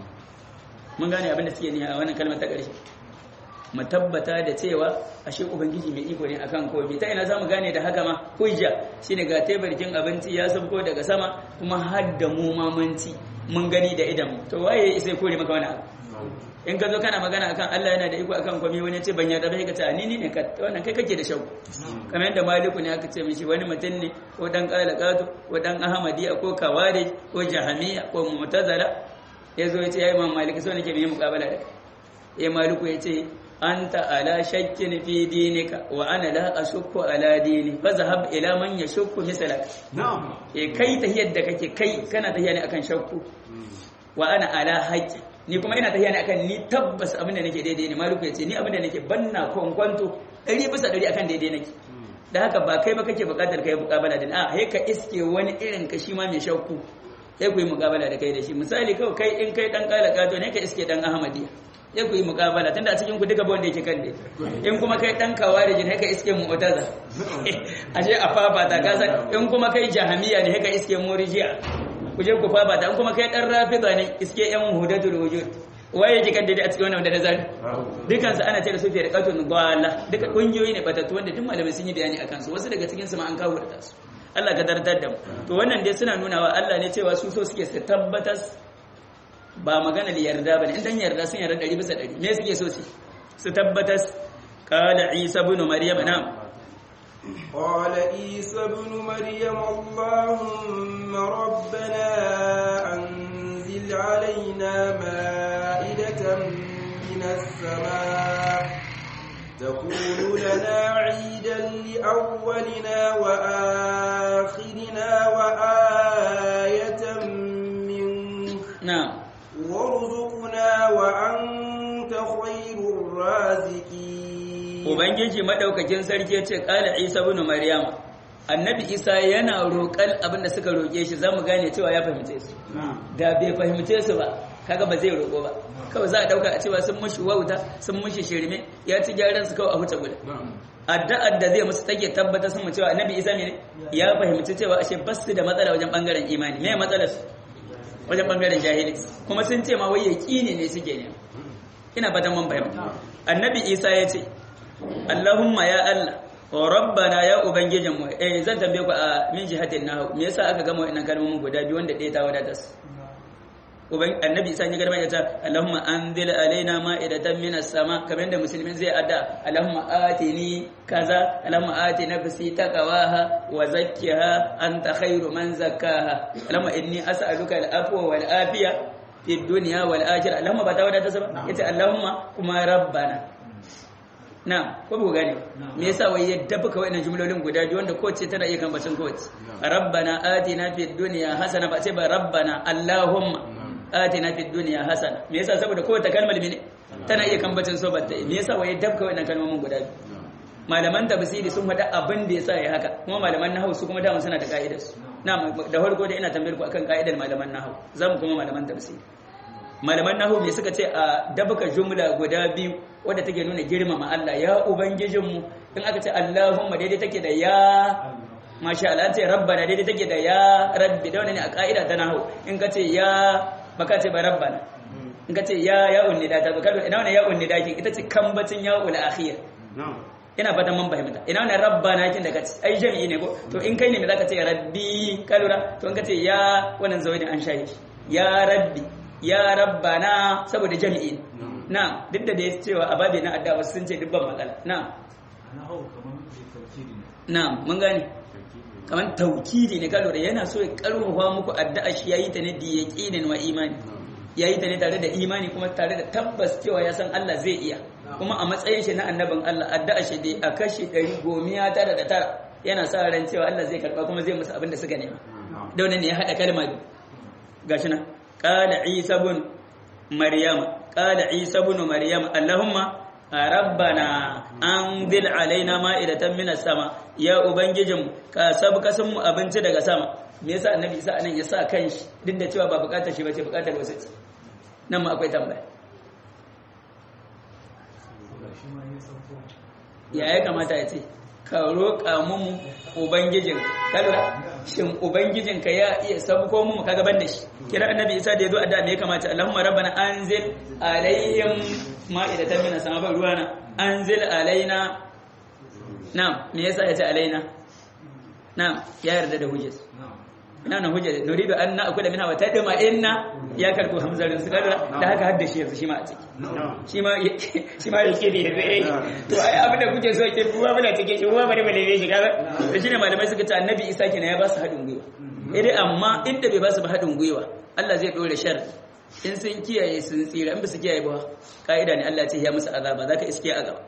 mun gane abin da suke ni a wannan kalmar ta ƙarshe mu tabbata da cewa ashe ubangiji mai iko ne akan komai ta ina zamu gane da haka ma hujja shine ga tebarkin abinci ya sabko daga sama kuma har da mu mamanci mun gani da idan to waye sai kore maka wani abu in ka zo kana magana akan Allah yana da iko akan komai wani ce ban yarda ba ka ce ni ni ne ka wannan kai kake da shauku kamar yadda maliku ne aka ce mishi wani mutum ne ko dan qalaqatu ko dan ahmadiyya ko kawari ko jahamiyya ko mu'tazila yazo ya ce ya imam maliki so nake yi muqabala da kai ya maliku ya ce anta ala shakkin fi dinika wa ana la ashukku ala dini fa zahab ila man yashukku misalak na'am e kai tahiyar da kake kai kana tahiya ne akan shakku wa ana ala haqqi ni kuma ina tahiya ne akan ni tabbas abin da nake daidai ne maliku yace ni abin da nake banna kwankwanto 100 bisa 100 akan daidai nake da haka ba kai ba kake bukatar kai muqabala da a he ka iske wani irin ka shi ma mai shakku sai ku yi muqabala da kai da shi misali kawai kai in kai dan kala kato ne ka iske dan ahmadiyya sai ku yi mukabala tunda a cikin ku duka wanda yake kan dai in kuma kai dan kawarijin haka iske mu'taza ashe a fafata ka san in kuma kai jahamiya ne haka iske murji'a ku je ku fafata in kuma kai dan rafida ne iske yan hudatul wujud waye yake kan dai a cikin wannan da nazari dukan su ana ce da su fi riqatun dalla duka kungiyoyi ne batattu wanda duk malamai sun yi bayani akan su wasu daga cikin su ma an kawo da su Allah ka dardar da mu to wannan dai suna nuna wa Allah ne cewa su so suke su tabbatar ba magana da yarda bane in dan yarda sun yarda 100 bisa 100 me suke so su su tabbatas qala isa ibn maryam na'am قال عيسى ابن مريم اللهم ربنا أنزل علينا مائدة من السماء تكون لنا عيدا لأولنا وآخرنا وآية منك na'am وارزقنا وأنت خير الرازقين ubangiji madaukakin sarki ya ce qala isa ibn maryam annabi isa yana roƙan abin da suka roƙe shi zamu gane cewa ya fahimce su da bai fahimce su ba kaga ba zai roƙo ba kawai za a dauka a cewa sun mushi wauta sun mushi shirme ya ci gyaran su kawai a huta guda addu'ar da zai musu take tabbatar sun mu cewa annabi isa ne ya fahimci cewa ashe bas su da matsala wajen bangaren imani me matsalar su wajen bangaren jahili kuma sun ce ma wai yaqini ne suke ne ina fatan mun fahimta annabi isa ya ce Allahumma ya Allah wa rabbana ya ubangijinmu eh zan tambaye ku a min jihatin nahu me yasa aka gama wannan kalmomin guda biyu wanda ɗaya ta wadata su uban annabi isa ya garba ya ce Allahumma anzil alaina ma'idatan minas sama kamar yadda musulmin zai adda Allahumma atini kaza Allahumma ati nafsi taqwaha wa zakkiha anta khairu man zakkaha Allahumma inni as'aluka al-afwa wal afiya fid dunya wal akhirah Allahumma ba ta wadata su ba yace Allahumma kuma rabbana na ko ba gane me yasa wai ya dafa kawai na jumlolin guda biyu wanda kowace tana iya kan bacin kowace rabbana atina fid dunya hasana ba sai ba rabbana allahumma atina fid dunya hasana me yasa saboda kowace kalmar mene tana iya kan bacin so batta me yasa wai ya dafa kawai na kalmomin guda biyu malaman tafsiri sun faɗa abin da yasa ya haka kuma malaman nahwu su kuma dama suna da ka'idar su na da farko da ina tambayar ku akan ka'idar malaman nahwu zamu kuma malaman tafsiri malaman nahu me suka ce a dabaka jumla guda biyu wadda take nuna girmama Allah ya ubangijinmu in aka ce Allahumma daidai take da ya masha Allah ce rabbana daidai take da ya rabbi da wannan ne a ka'ida ta nahu in ka ce ya baka ce ba rabbana in ka ce ya ya unnida ta baka ina wannan ya unnida kin ita ce kambacin ya ul akhir ina fatan mun fahimta ina wannan rabbana kin da kace ai jami'i ne ko to in kai ne me zaka ce rabbi kalura to in ka ce ya wannan zawai an shaye ya rabbi ya rabbana saboda jami'i na duk da ya cewa a babi na addawa sun ce dubban matsala na na mun gane kamar taukidi ne kalo da yana so ya karfafa muku addu'a shi yayi ta ne da yaqinin wa imani yayi ta ne tare da imani kuma tare da tabbas cewa ya san Allah zai iya kuma a matsayin shi na annabin Allah addu'a shi dai a kashi 100 gomiya tara da tara yana sa ran cewa Allah zai karba kuma zai musu abin da suka nema da wannan ne ya hada kalma biyu gashi nan قال عيسى بن مريم قال عيسى بن مريم اللهم ربنا انزل علينا مائدة من السماء يا ubangijin ka sabka sun mu abinci daga sama me yasa annabi isa anan ya sa kanshi duk da cewa ba bukatar shi bace bukatar wasu ce nan ma akwai tambaya ya ya kamata ya ce ka roƙa mun ubangijin kalra shin ubangijin ka ya iya sabko mu kaga ban da shi kira annabi isa da yazo adda me ya kamata allahumma rabbana anzil alaihim ma'idatan minas sama ba ruwana anzil alaina na'am me yasa ya ce alaina na'am ya yarda da hujjar ina nan hujjar nuridu an na akula minha wa tadma inna ya karbu hamzarin su kadara da haka hadda shi yanzu shi ma a ciki shi ma shi ma yake da yanzu eh to ai abin da kuke so ke ruwa muna cike shi ruwa bane bane shi kaga to shine malamai suka ce annabi Isa kenan ya ba su hadin gwiwa eh dai amma inda bai ba su ba hadin gwiwa Allah zai dore shar in sun kiyaye sun tsira in ba su kiyaye ba ka'ida ne Allah ya ce ya musu azaba zaka iske azaba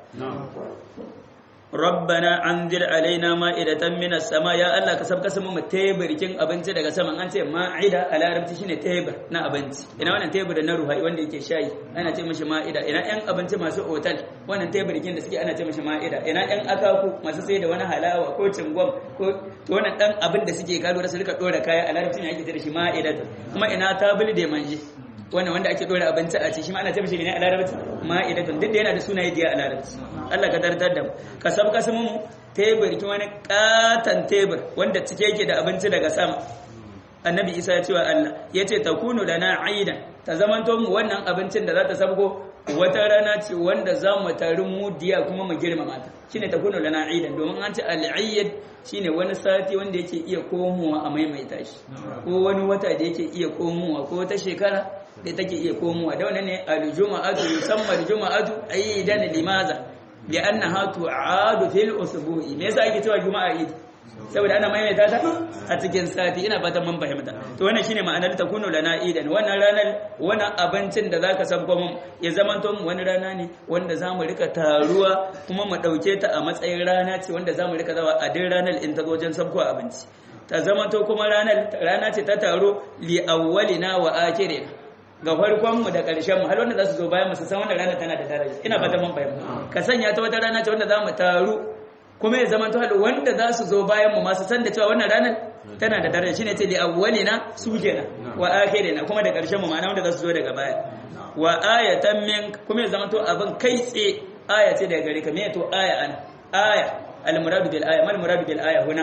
rabbana anzir alaina ma'idatan minas sama ya Allah ka sabka samu mu teburkin abinci daga sama an ce ma'ida a larabci shine tebur na abinci ina wannan tebur na ruhai wanda yake shayi ana ce mishi ma'ida ina yan abinci masu otal wannan teburkin da suke ana ce mishi ma'ida ina yan akaku masu sai da wani halawa ko cingom ko to wannan dan abin da suke kalo da su rika dora kaya a larabci ne ake ce da shi ma'ida kuma ina tabul da manje wannan wanda ake dora abinci a ci shi ma ana ce mishi ne a larabci ma'idatun duk da yana da sunaye diya a larabci Allah ka dardar da mu ka sab ka samu tebur ki wani katan tebur wanda cike yake da abinci daga sama annabi isa ya ce wa Allah ya ce takunu lana aidan ta zamanto mu wannan abincin da za ta sabgo wata rana ce wanda za mu taru mu diya kuma mu girmama ta shine takunu lana aidan domin an ce al-ayyad shine wani sati wanda yake iya komowa a maimaita shi ko wani wata da yake iya komowa ko wata shekara da take iya komowa da wannan ne al-juma'atu yusamma al-juma'atu aidan limaza li'annaha tu'adu fil usbu'i me yasa ake cewa juma'a idi saboda ana maimaita ta a cikin sati ina fatan mun fahimta to wannan shine ma'anar takunu lana idan wannan ranar wani abincin da zaka sabko mun ya zamanto mu wani rana ne wanda zamu rika taruwa kuma mu dauke ta a matsayin rana ce wanda zamu rika zawa a din ranar in ta wajen sabko abinci ta zamanto kuma ranar rana ce ta taro li awwalina wa akhirina ga farkon mu da ƙarshen mu har wanda za su zo bayan mu su san wannan rana tana da daraja ina fatan mun fahimta ka sanya ta wata rana ce wanda zamu taru kuma ya zama to wanda za su zo bayan mu masu san da cewa wannan ranar tana da daraja shine ce li awwalina su kenan wa akhirina kuma da karshen mu ma'ana wanda za su zo daga baya wa ayatan min kuma ya zama to abin kai tse aya ce daga gare ka me to aya ana aya al muradu bil aya mal muradu bil aya huna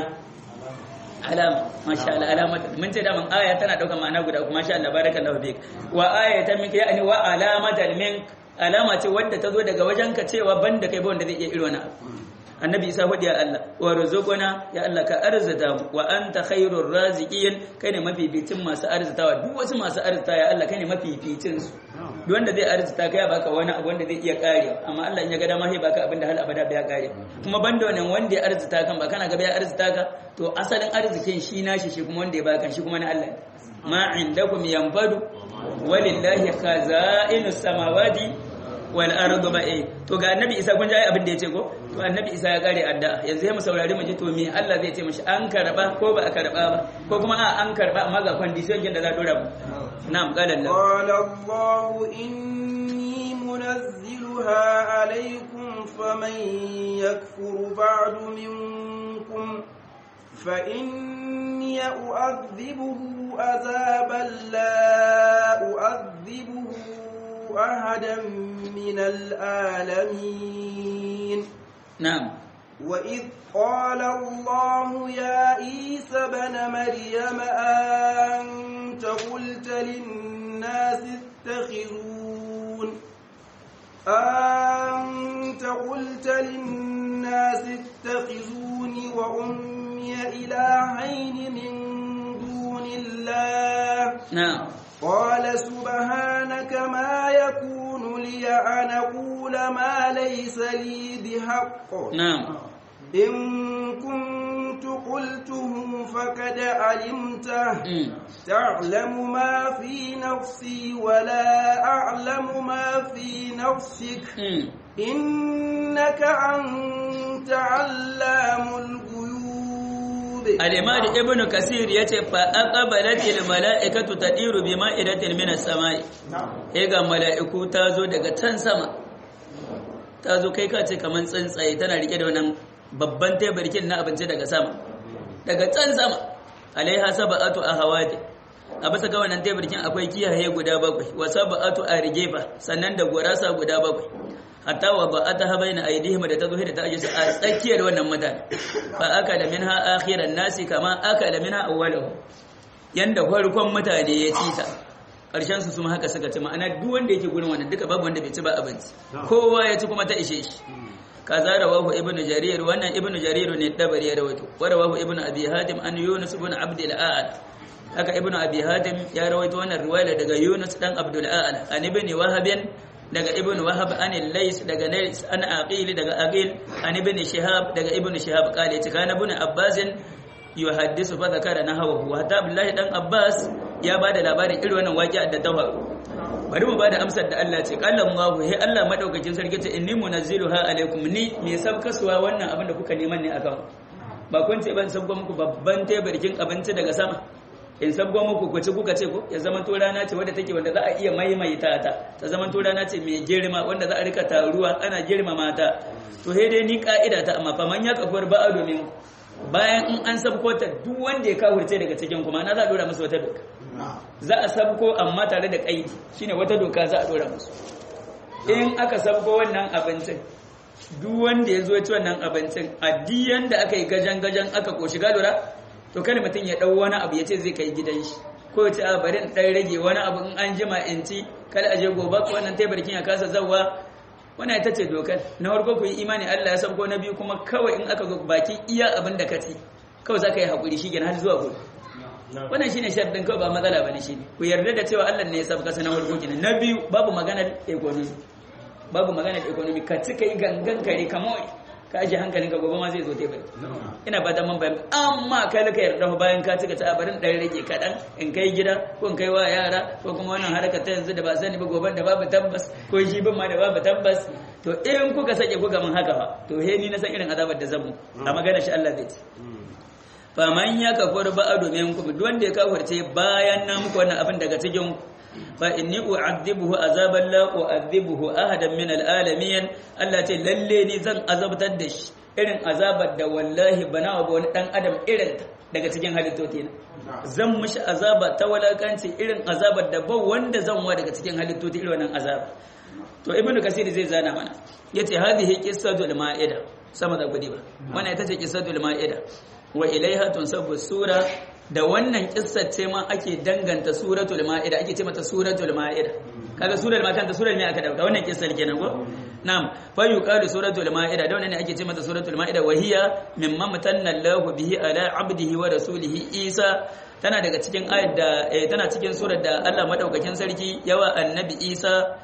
alama masha Allah alama mun ce daman aya tana daukar ma'ana guda kuma masha Allah barakallahu fik wa ayatan min yani wa alamatan min alama ce wanda ta zo daga wajenka cewa banda kai ba wanda zai iya irin wannan annabi isa faɗi ya Allah wa rizquna ya Allah ka arzata mu wa anta khairur raziqin kai ne mafificin masu arzatawa duk wasu masu arzata ya Allah kai ne mafificin su duk wanda zai arzata kai ya baka wani abu wanda zai iya karewa amma Allah in ya ga dama sai baka abin da hal abada bai kare kuma banda wannan wanda ya arzata kan ba kana ga bai arzata ka to asalin arzikin shi nashi shi kuma wanda ya baka shi kuma na Allah ma indakum yanfadu walillahi khaza'inus samawati wal ardu ba'i to ga annabi isa kun ji abin da yace ko to annabi isa ya kare addu'a yanzu sai mu saurari mu ji to me Allah zai ce mishi an karba ko ba a karba ba ko kuma a an karba amma ga condition da za a dora mu na'am qala Allah قال الله إني منزلها عليكم فمن يكفر بعد منكم فإني أؤذبه عذابا لا أؤذبه أحدا من العالمين na'am وإذ قال الله يا عيسى بن مريم أنت قلت للناس اتخذون أنت قلت للناس اتخذوني وأمي إلهين من دون الله na'am قال سبحانك ما يكون لي أن أقول ما ليس لي بحق na'am إن كنت قلته فقد علمته mm. تعلم ما في نفسي ولا أعلم ما في نفسك mm. إنك أنت علام الغيوب al-imam ibn kasir yace fa aqbalatil mala'ikatu tadiru bima idatil minas samai eh ga mala'iku ta zo daga can sama ta zo kai ka ce kaman tsuntsaye tana rike da wannan babban tebarkin na abinci daga sama daga can sama alaiha sab'atu ahawati a bisa ga wannan teburkin akwai kiyaye guda bakwai wa sab'atu argefa sannan da gurasa guda bakwai hatta wa ba'ata baina aidihim da ta zo da ta aje su a tsakiyar wannan mutane fa aka da minha akhiran nasi kama aka da minha awwaluhum yanda farkon mutane ya ci ta karshen su kuma haka suka ci ma'ana duk wanda yake gurin wannan duka babu wanda bai ci ba abinci kowa ya ci kuma ta ishe shi kaza rawahu ibnu jarir wannan ibnu jarir ne dabari ya rawaito wa rawahu ibnu abi hatim an yunus ibn abd al-a'la haka ibnu abi hatim ya rawaito wannan riwaya daga yunus dan abdul a'la an ibn wahab daga ibn wahab an lays daga lays an aqil daga aqil an ibn shihab daga ibn shihab kale ce kana ibn abbas yuhaddisu fa zakara nahawu wa hatta billahi dan abbas ya bada labarin irin wannan waqi'a da ta faru bari mu bada amsar da Allah ce qala Allahu he Allah madaukakin sarki ce inni munazziluha alaikum ni me sabkasuwa wannan abin da kuka neman ne akan ba kun ce ban sabgo muku babban tebarkin abinci daga sama in sabgo muku ku ci kuka ce ko ya zama to rana ce wadda take wanda za a iya maimaita ta ta zama to rana ce mai girma wanda za a rika taruwa ana girmama ta to he dai ni ka'ida ta amma faman ya kafar ba'a domin bayan in an sabko ta duk wanda ya kawurce daga cikin kuma na za a dora musu wata doka za a sabko amma tare da kaidi shine wata doka za a dora musu in aka sabko wannan abincin duk wanda ya zo ci wannan abincin addiyan da aka yi gajan gajan aka koshi galura to kada mutum ya dau wani abu ya ce zai kai gidan shi ko ya ce a bari in dan rage wani abu in an jima in ci kada aje gobe ko wannan tebarkin ya kasa zawwa wannan ita ce dokar na farko ku yi imani Allah ya sabko na biyu kuma kawai in aka zo baki iya abin da ka ci kawai za ka yi haƙuri shi har zuwa gobe wannan shine sharadin kawai ba matsala bane shi ku yarda da cewa Allah ne ya sabka sanan farko kenan na biyu babu maganar economy babu maganar economy ka ci kai gangan kare kamar ka aje hankalin ka gobe ma zai zo te bai ina ba da man bayan amma kai ka yarda bayan ka ci ka ta barin dan rage kadan in kai gida ko in kai wa yara ko kuma wannan harkar ta yanzu da ba sani ba gobe da babu tabbas ko shi bin ma da babu tabbas to in kuka sake kuka mun haka fa to he ni na san irin azabar da zamu a magana shi Allah zai ci faman ya kafar ba domin ku duk wanda ya kafarce bayan na muku wannan abin daga cikin fa inni u'adhibuhu azaban la u'adhibuhu ahadan min alalamin Allah ce lalle ni zan azabtar da shi irin azabar da wallahi bana wa wani dan adam irin daga cikin halittoti na zan mishi azaba ta walakanci irin azabar da ba wanda zan wa daga cikin halittoti irin wannan azaba to ibnu kasir zai zana mana yace hadhihi qissatul ma'ida sama da gudi ba wannan ita ce qissatul ma'ida wa ilaiha tunsabu sura da wannan kissar ce ma ake danganta suratul ma'ida ake ce mata suratul ma'ida kaga surar ma kanta surar ne aka dauka wannan kissar kenan ko na'am fa yuqalu suratul ma'ida da wannan ne ake ce mata suratul ma'ida wa hiya mimma matanna Allahu bihi ala 'abdihi wa rasulihi Isa tana daga cikin ayat da tana cikin surar da Allah madaukakin sarki yawa annabi Isa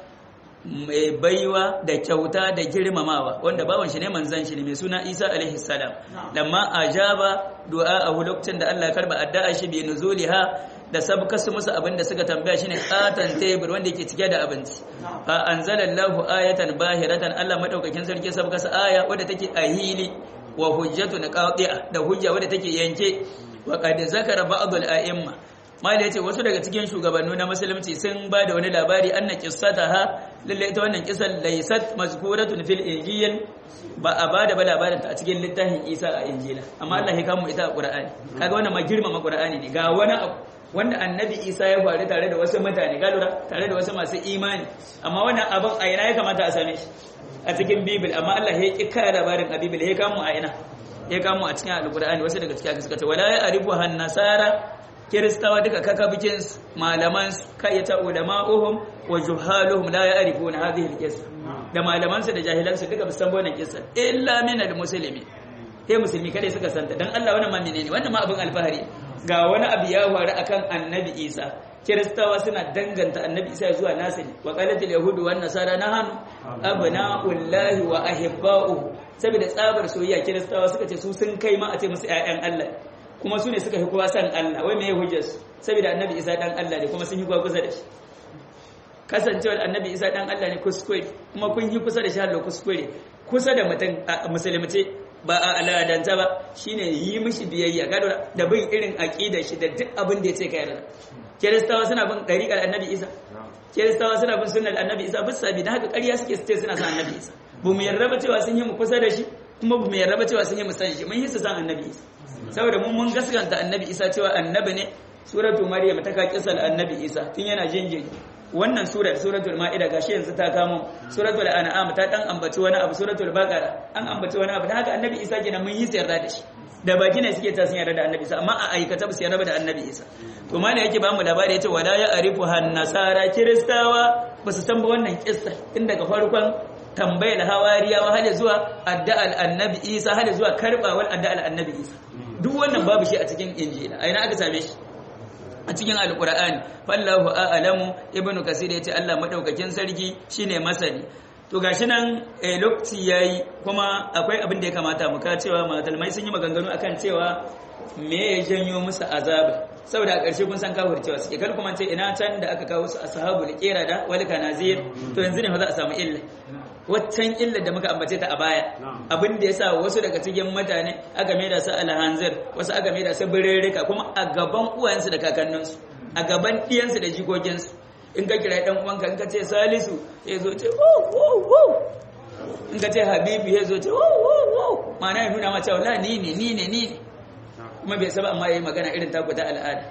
mai baiwa da kyauta da girmamawa wanda bawan shi ne manzan shi ne mai suna Isa alaihi salam lamma ajaba du'a a lokacin da Allah ya karba addu'a shi bi nuzuliha da sabka su musu abin da suka tambaya shine katan tebur wanda yake cike da abinci fa anzalallahu ayatan bahiratan Allah madaukakin sarki sabka su aya wadda take a hili wa hujjatun qati'a da hujja wadda take yanke wa qad zakara ba'd al-a'imma mali yace wasu daga cikin shugabanni na musulunci sun ba da wani labari anna qissataha lalle ita wannan kisan laysat mazkuratun fil injil ba a ba da labarin ta a cikin littafin Isa a injila amma Allah ya kamo ita a Qur'ani kaga wannan ma girmama Qur'ani ne ga wani abu wanda annabi Isa ya faru tare da wasu mutane ga lura tare da wasu masu imani amma wannan abin a ina ya kamata a same shi a cikin bibil amma Allah ya ki kara labarin a bibil ya kamo a ina ya kamo a cikin alqur'ani wasu daga cikin suka ce wala ya arifu han nasara kiristawa duka kakabikin malaman kayyata ulama'uhum wa juhaluhum la ya'rifuna hadhihi al-qissa da malaman su da jahilan su duka san wannan kissa illa min al-muslimi sai musulmi kada suka santa dan Allah wannan ma menene wannan ma abin alfahari ga wani abu ya faru akan annabi Isa kiristawa suna danganta annabi Isa zuwa nasani wa qalatil yahudu wan nasara nahanu abna'ullahi wa ahibba'uhu saboda tsabar soyayya kiristawa suka ce su sun kai ma a ce musu ƴaƴan Allah kuma su ne suka fi kowa san Allah wai me ya hujjar su saboda annabi Isa dan Allah ne kuma sun yi kusa da shi kasancewar annabi Isa dan Allah ne kuskure kuma kun yi kusa da shi Allah kuskure kusa da mutum a musulmace ba a aladanta ba shine yi mishi biyayya ga da bin irin aqidar shi da duk abin da yace kai yarda kiristawa suna bin dariƙar annabi Isa kiristawa suna bin sunnar annabi Isa bisa bi da haka ƙarya suke su ce suna san annabi Isa bu mu yarda ba cewa sun yi mu kusa da shi kuma bu mu yarda ba cewa sun yi mu san shi mun yi su san annabi Isa saboda mun mun gaskanta annabi isa cewa annabi ne suratu maryam ta ka kisal annabi isa tun yana jinjiri wannan sura suratul ma'ida gashi yanzu ta kamo suratul an'am ta dan ambaci wani abu suratul baqara an ambaci wani abu dan haka annabi isa kenan mun yi yarda da shi da baki ne suke ta sun yarda da annabi isa amma a aikata ba su yarda da annabi isa to ma yake ba mu labari yace wala ya arifu han nasara kiristawa ba su san ba wannan kissa tun daga farkon tambayar hawariyawa hada zuwa addu'al annabi isa hada zuwa karbawar addu'al annabi isa duk wannan babu shi a cikin injila a ina aka same shi a cikin alkur'ani fallahu a'lamu ibnu kasir yace Allah madaukakin sarki shine masani to gashi nan lokaci yayi kuma akwai abin da ya kamata mu ka cewa matalmai sun yi maganganu akan cewa me ya janyo musu azaba saboda a ƙarshe kun san kafir cewa suke kar kuma ce ina can da aka kawo su ashabul qirada wal kanazir to yanzu ne fa za a samu illa waccan illa da muka ambace ta a baya abin da yasa wasu daga cikin mutane aka maida su alhanzir wasu aka maida su birrika kuma a gaban uwayensu da kakanninsu a gaban ɗiyansu da jikokinsu in ka kira dan uwanka in ka ce salisu ya zo ce wo wo wo in ka ce habibu ya zo ce wo wo wo ma'ana ya nuna ma cewa la ni ne ni ne ni ne kuma bai saba amma yayi magana irin taku ta al'ada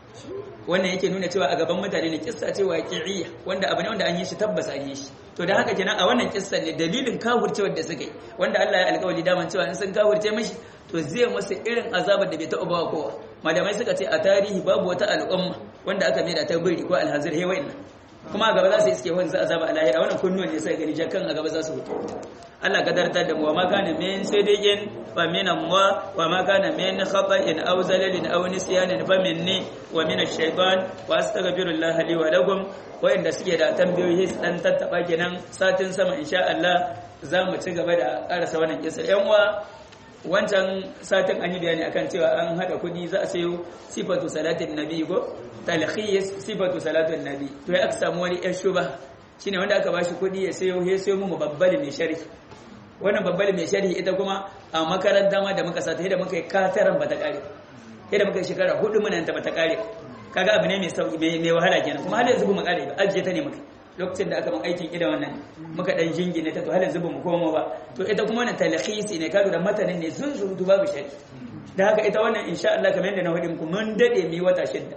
wannan yake nuna cewa a gaban mutane ne kissa ce waqi'iyya wanda abu ne wanda an yi shi tabbas an yi shi to da haka kenan a wannan kissa ne dalilin kafircewar da suka yi wanda Allah ya alƙawari daman cewa in sun kafirce mishi to zai musu irin azabar da bai taɓa ba kowa malamai suka ce a tarihi babu wata al'umma wanda aka mai da ta biri ko alhazir he wa'in kuma a gaba za su iske wani za a zaba a lahira wannan kunnuwan ne sai gani jakan a gaba za su fito Allah ka dartar da mu wa ma kana min sidiqin fa min Allah wa ma kana min khata'in aw zalalin aw nisyanin fa minni wa min ash-shaytan wa astaghfirullah li wa lakum wa'inda suke da tambayoyi su dan tattaba kenan satin sama insha Allah za mu ci gaba da karasa wannan kisa yan uwa wancan satin an yi bayani akan cewa an hada kudi za a sayo sifatu salatin nabi ko talkhis sifatu salatin nabi to ya aka samu wani yan shuba shine wanda aka bashi kudi ya sayo ya sayo mu babbali mai sharhi wannan babbali mai sharhi ita kuma a makaranta ma da muka sata da muka yi kataran bata kare da muka yi shekara hudu muna ta bata kare kaga abu ne mai sauki mai wahala kenan kuma har yanzu ba mu kare ba ajiye ta ne muka lokacin da aka ban aikin ida wannan muka dan jingine ta to halin zuba mu koma ba to ita kuma wannan talhisi ne kaga da matanin ne sun surutu babu shari da haka ita wannan insha Allah kamar yadda na hudin ku mun dade mi wata shidda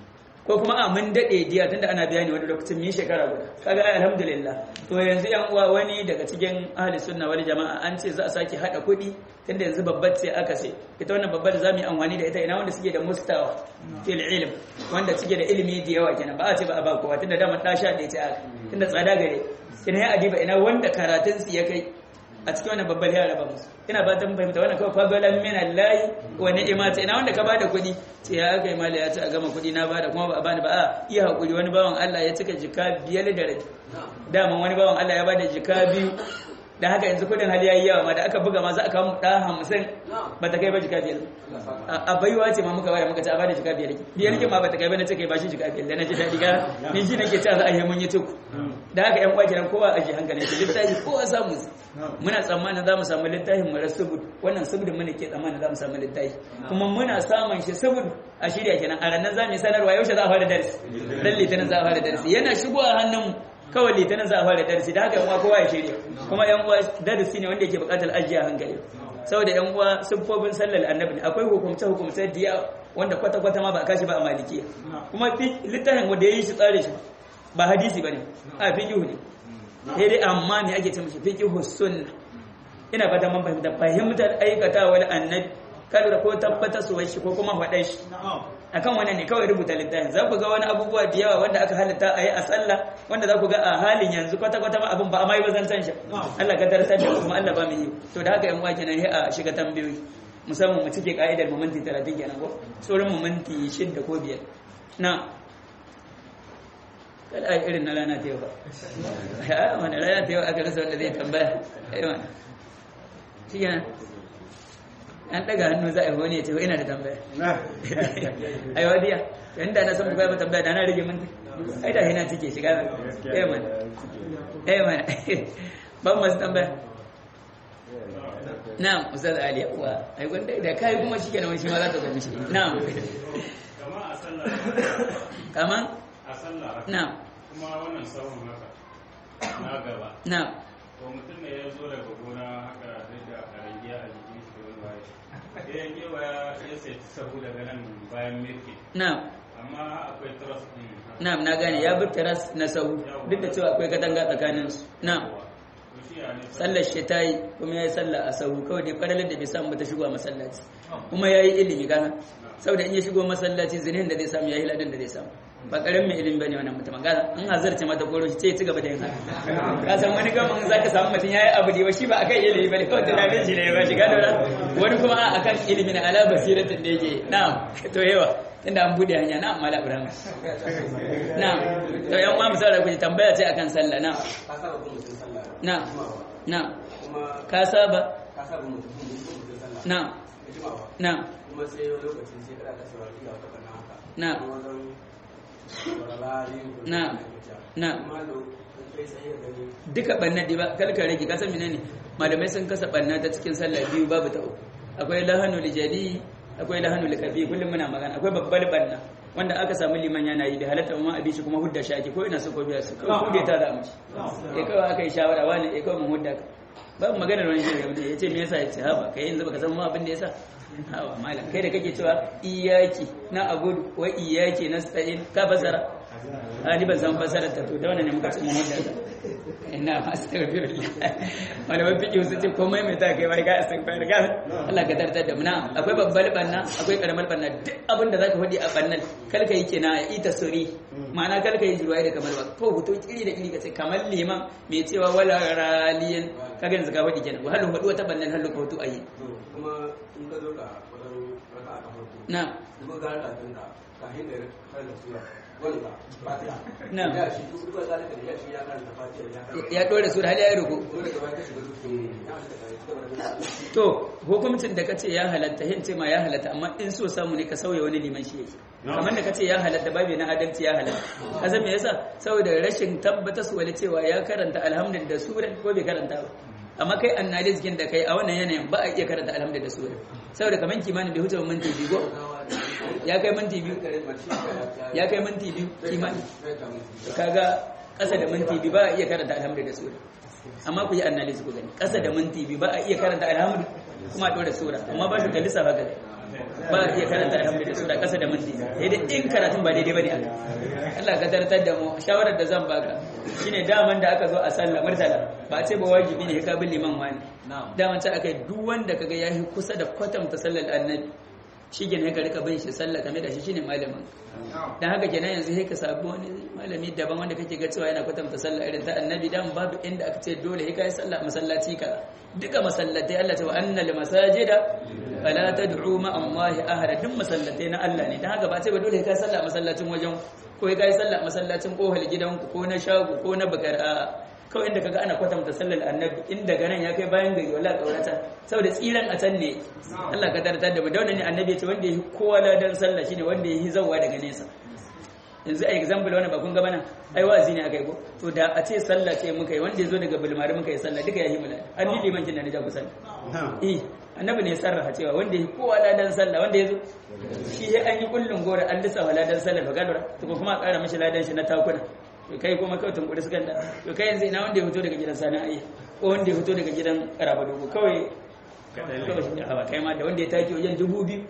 ko kuma a mun dade diya tunda ana bayani wani lokacin mi shekara guda kaga ai alhamdulillah to yanzu yan uwa wani daga cikin ahli sunna wal jama'a an ce za a saki hada kuɗi tunda yanzu babbar ce aka ce ita wannan babbar za mu yi amfani da ita ina wanda suke da mustawa fil ilm wanda suke da ilimi da yawa kenan ba a ce ba a ba kowa tunda dama ta sha da ita aka tunda tsada gare ina ya adiba ina wanda karatun su ya kai a cikin wannan babbar yara ba musu ina ba ta fahimta wannan kawai fadalan min Allah wa ni'mata ina wanda ka bada kuɗi ce ya aka yi mala ya ce a gama kuɗi na bada kuma ba a bani ba a iya hakuri wani bawan Allah ya cika jika biyar da rabi dama wani bawan Allah ya bada jika biyu da haka yanzu kudin hali yayi yawa ma da aka buga ma za a kawo da hamsin ba ta kai ba jika biyar a baiwa ce ma muka bada muka ce a bada jika biyar biyar kin ma ba ta kai ba na ce kai ba shi jika biyar da na ji daɗi ga ni ji nake cewa za a yi mun yi tuku da haka yan uwa kenan kowa a ji hankalin shi littafi kowa samu muna tsammanin za mu samu littafin mu rasubud wannan subudin mu ne ke tsammanin za mu samu littafi kuma muna samun shi subud a shirya kenan a ranar za mu sanarwa yaushe za a fara darasi dan litinin za a fara darasi yana shigowa hannun kawai litinin za a fara darasi da haka yan uwa kowa ya shirya kuma yan uwa darasi ne wanda yake buƙatar ajiya hankali saboda yan uwa siffofin sallar annabi akwai hukumce hukumce diya wanda kwata kwata ma ba a kashi ba a malikiya kuma littafin wanda ya yi shi tsare shi ba hadisi bane a fiqhu ne sai dai amma me ake ce mishi fiqhu sunna ina fata mun fahimta fahimtar aikata wal annabi kada ko tabbata su shi ko kuma faɗa shi akan wannan ne kawai rubuta littafin za ku ga wani abubuwa da yawa wanda aka halitta a yi a sallah wanda za ku ga a halin yanzu kwata-kwata ma abin ba a mai bazantan shi Allah ka darasar da kuma Allah ba mu yi to da haka yan uwa kenan sai a shiga tambayoyi musamman mu cike ka'idar mu minti 30 kenan ko sauran mu minti 6 ko 5 na kada a irin na rana ta yau ba ya wani rana ta yau aka rasa wanda zai tambaya ai wani shi kenan an daga hannu za a yi wani ya ce ina da tambaya ai wadiya yanda na san bukai ba tambaya da na rage minti ai da hina cike shiga eh man eh man ban masu tambaya na'am ustaz ali wa ai wanda da kai kuma shi kenan shi ma za ta zama shi na'am kama a sallah kaman a sallah na'am kuma wannan sahun haka na gaba na'am to mutum ne ya zo daga gona haka sai da karangiya a jikin shi wani waye sai ya kewa ya sai sahu daga nan bayan mirki na'am amma akwai trust din na'am na gane ya bi taras na sahu duk da cewa akwai katanga tsakanin su na'am to shi ya ne sallar shi ta yi kuma ya yi sallah a sahu kawai dai fadalar da bai samu ba ta shigo a masallaci kuma ya yi ilimi kana saboda in ya shigo masallaci zinin da zai samu ya yi ladan da zai samu ba karamin mai ilimi bane wannan mutum ga in hazarce mata koro shi ce ya ci gaba da yin haka ka san wani gaman zaka samu mutum yayi abu da ba shi ba akan ilimi bane kawai tunanin shi ne ba shi gano wani kuma a akan ilimi na ala basiratin da yake na'am to yawa tunda an bude hanya na'am mala ibrahim na'am to yan uwa misali ku tambaya ce akan sallah na'am ka saba bin mutum sallah na'am na'am kuma ka saba ka saba bin mutum bin mutum sallah na'am da jimawa na'am kuma sai wani lokacin sai kada ka saurari ga wata bana haka Na'am. kuma wajen saurari Na'am. Na'am. kuma da kai sai ya gani duka banna dai ba kalka rage kasan menene malamai sun kasa banna ta cikin sallah biyu babu ta uku akwai lahanu lijali akwai lahanu likafi kullum muna magana akwai babbar banna wanda aka samu liman yana yi da halatta ma abi shi kuma hudda shi ake ko ina so ko biya su ko kude ta da mace eh kawai aka yi shawara wani eh kawai mun hudda ka babu maganar wani shi ne yace me yasa yace haba kai yanzu baka san ma abin da yasa hawa malam kai da kake cewa iyaki na abudu wa iyaki nasta'in ka fasara a ni ban san fasarar ta to da wannan ne muka ce mun hudda ta ina astaghfirullah malaman fiqh su ce komai mai ta kai wai ga astaghfir ga Allah ka tartar da mu na akwai babbar banna akwai karamar banna duk abin da zaka faɗi a bannan kalka yake na ya ita sori ma'ana kalka yi jirwaye da kamar ba ko hoto kiri da kiri ka ce kamar liman mai cewa wala raliyan kaga yanzu ka faɗi kenan wahalu faɗi wata bannan halu ka hoto ayi to kuma in ka zo ka wajen raka a farko na duk ga raka tun ka kafin da har da sura wanda fatiha Na'am. ya shi duk ga zalika da ya shi ya karanta fatiha ya karanta ya dore su da hali ya ruku ko daga baya ka shiga duk ya shi da kai da to hukuncin da kace ya halatta hin ce ma ya halatta amma in so samu ne ka sauya wani liman shi yake kamar da kace ya halatta babu na adalci ya halatta kaza me yasa saboda rashin tabbata su wani cewa ya karanta alhamdulillah da sura ko bai karanta ba amma kai analysis kin da kai a wannan yanayin ba a iya karanta alhamdulillah da sura saboda kamar kimanin bai huce ba minti biyu ko ya kai minti biyu ya kai minti biyu kimanin kaga ƙasa da minti biyu ba a iya karanta alhamdulillah da sura amma ku yi analysis ku gani ƙasa da minti biyu ba a iya karanta alhamdulillah kuma a ɗora sura amma ba shi ga lissafa gani ba a iya karanta alhamdulillah sura ƙasa da minti biyu sai dai in karatun ba daidai bane aka Allah ka tartar da mu shawarar da zan baka shine daman da aka zo a sallah murtala ba a ce ba wajibi ne ka bi liman wani daman ta aka duk wanda kaga yayi kusa da kwatanta sallar annabi shi gina ka rika bin shi sallah game da shi shine malamin dan haka kenan yanzu sai ka sabu wani malami daban wanda kake ga cewa yana kwatanta sallah irin ta annabi dan babu inda aka ce dole sai kai sallah masallaci ka duka masallatai Allah ta wa annal masajida fala tad'u ma Allah ahada duk masallatai na Allah ne dan haka ba ce ba dole sai kai sallah masallacin wajen ko sai kai sallah masallacin kohal gidanku ko na shago ko na bakar a kawai inda kaga ana kwatanta sallar annabi in daga nan ya kai bayan gari wallahi kaurata saboda tsiran a can ne Allah ka tartar da mu da wannan ne annabi ya ce wanda ya yi kowa ladan sallah shine wanda ya yi zawwa daga nesa yanzu a example wannan ba kun ga bana ai wazi ne akai ko to da a ce sallah ce muka yi wanda ya zo daga bulmari muka yi sallah duka ya yi mula an ni liman kin da na ja ku sallah eh annabi ne ya sarrafa cewa wanda ya yi kowa ladan sallah wanda ya zo shi ya an yi kullun gora an lissafa ladan sallah ba gadura to ko kuma a ƙara mishi ladan shi na takuna to kai kuma kawai tunkuri sukan da to kai yanzu ina wanda ya fito daga gidan sana'a ko wanda ya fito daga gidan karaba dogo kawai kawai hawa kai ma da wanda ya take wajen dubu biyu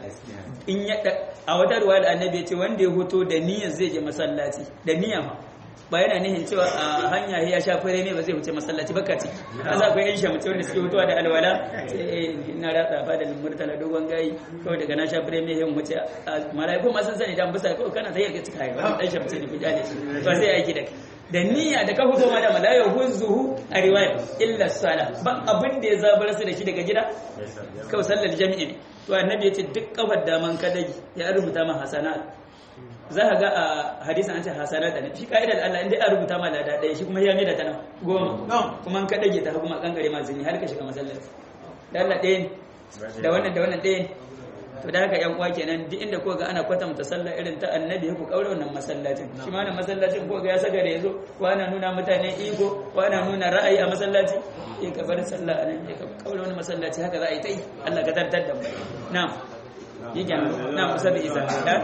in ya a wata ruwa da annabi ya ce wanda ya fito da niyyar zai je masallaci da niyya ma ba yana nihin cewa a hanya ya sha fure ne ba zai wuce masallaci baka ce an za ku yan shamci wanda suke fitowa da alwala sai na ratsa fa da murtala dogon gayi kawai daga na sha fure ne yin wuce malaiku ma sun sani dan bisa kawai kana sai ka cika ya dan shamci ne ku jale shi ba sai aiki da kai da niyya da ka fito ma da malaya huzuhu a riwaya illa sala ba abin da ya zabar su da shi daga gida kawai sallar jami'i ne to annabi ya ce duk kafar daman kadai ya rubuta ma hasanat za ka ga a hadisan an ce hasana da shi ka'idar Allah inda ya rubuta ma lada ɗaya shi kuma ya mai da ta nan goma kuma an kaɗage ta kuma kankare ma zini har ka shiga masallaci da Allah ɗaya ne da wannan da wannan ɗaya ne to da haka yan uwa kenan duk inda ko ga ana kwatanta sallah irin ta annabi ku kaura wannan masallacin shi ma wannan masallacin ko ga ya saka da yazo ko ana nuna mutane iko ko ana nuna ra'ayi a masallaci eh ka bar sallah anan eh ka kaura wannan masallaci haka za a yi ta yi Allah ka tartar da mu na'am yake na'am musabi isa da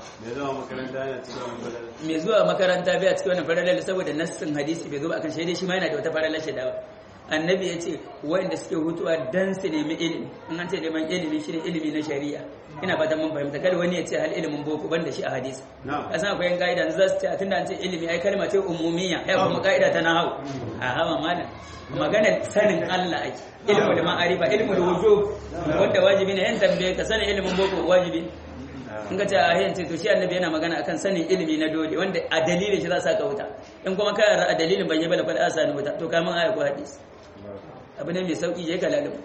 mai zuwa makaranta bai a cikin wannan faralar saboda nassin hadisi bai zo ba akan shaidai shi ma yana da wata faralar shaida ba annabi ya ce wanda suke hutuwa dan su nemi ilimi in an ce neman ilimi shine ilimi na shari'a ina fatan mun fahimta kada wani ya ce hal ilimin boko banda shi a hadisi kasan akwai yan ka'ida za su ce tunda an ce ilimi ai kalma ce umumiyya ya kuma ka'ida ta nahawu a hawa malam magana sanin Allah ake ilmu da ma'arifa ilmu da wujub wanda wajibi ne yan tambaye ka sanin ilimin boko wajibi in ka ce a yayin ce to shi annabi yana magana akan sanin ilimi na dole wanda a dalilin shi za sa ka wuta in kuma ka yarda a dalilin ban yi bala fada sa ni wuta to ka mun aya ko hadisi abu ne mai sauki je ka lalaba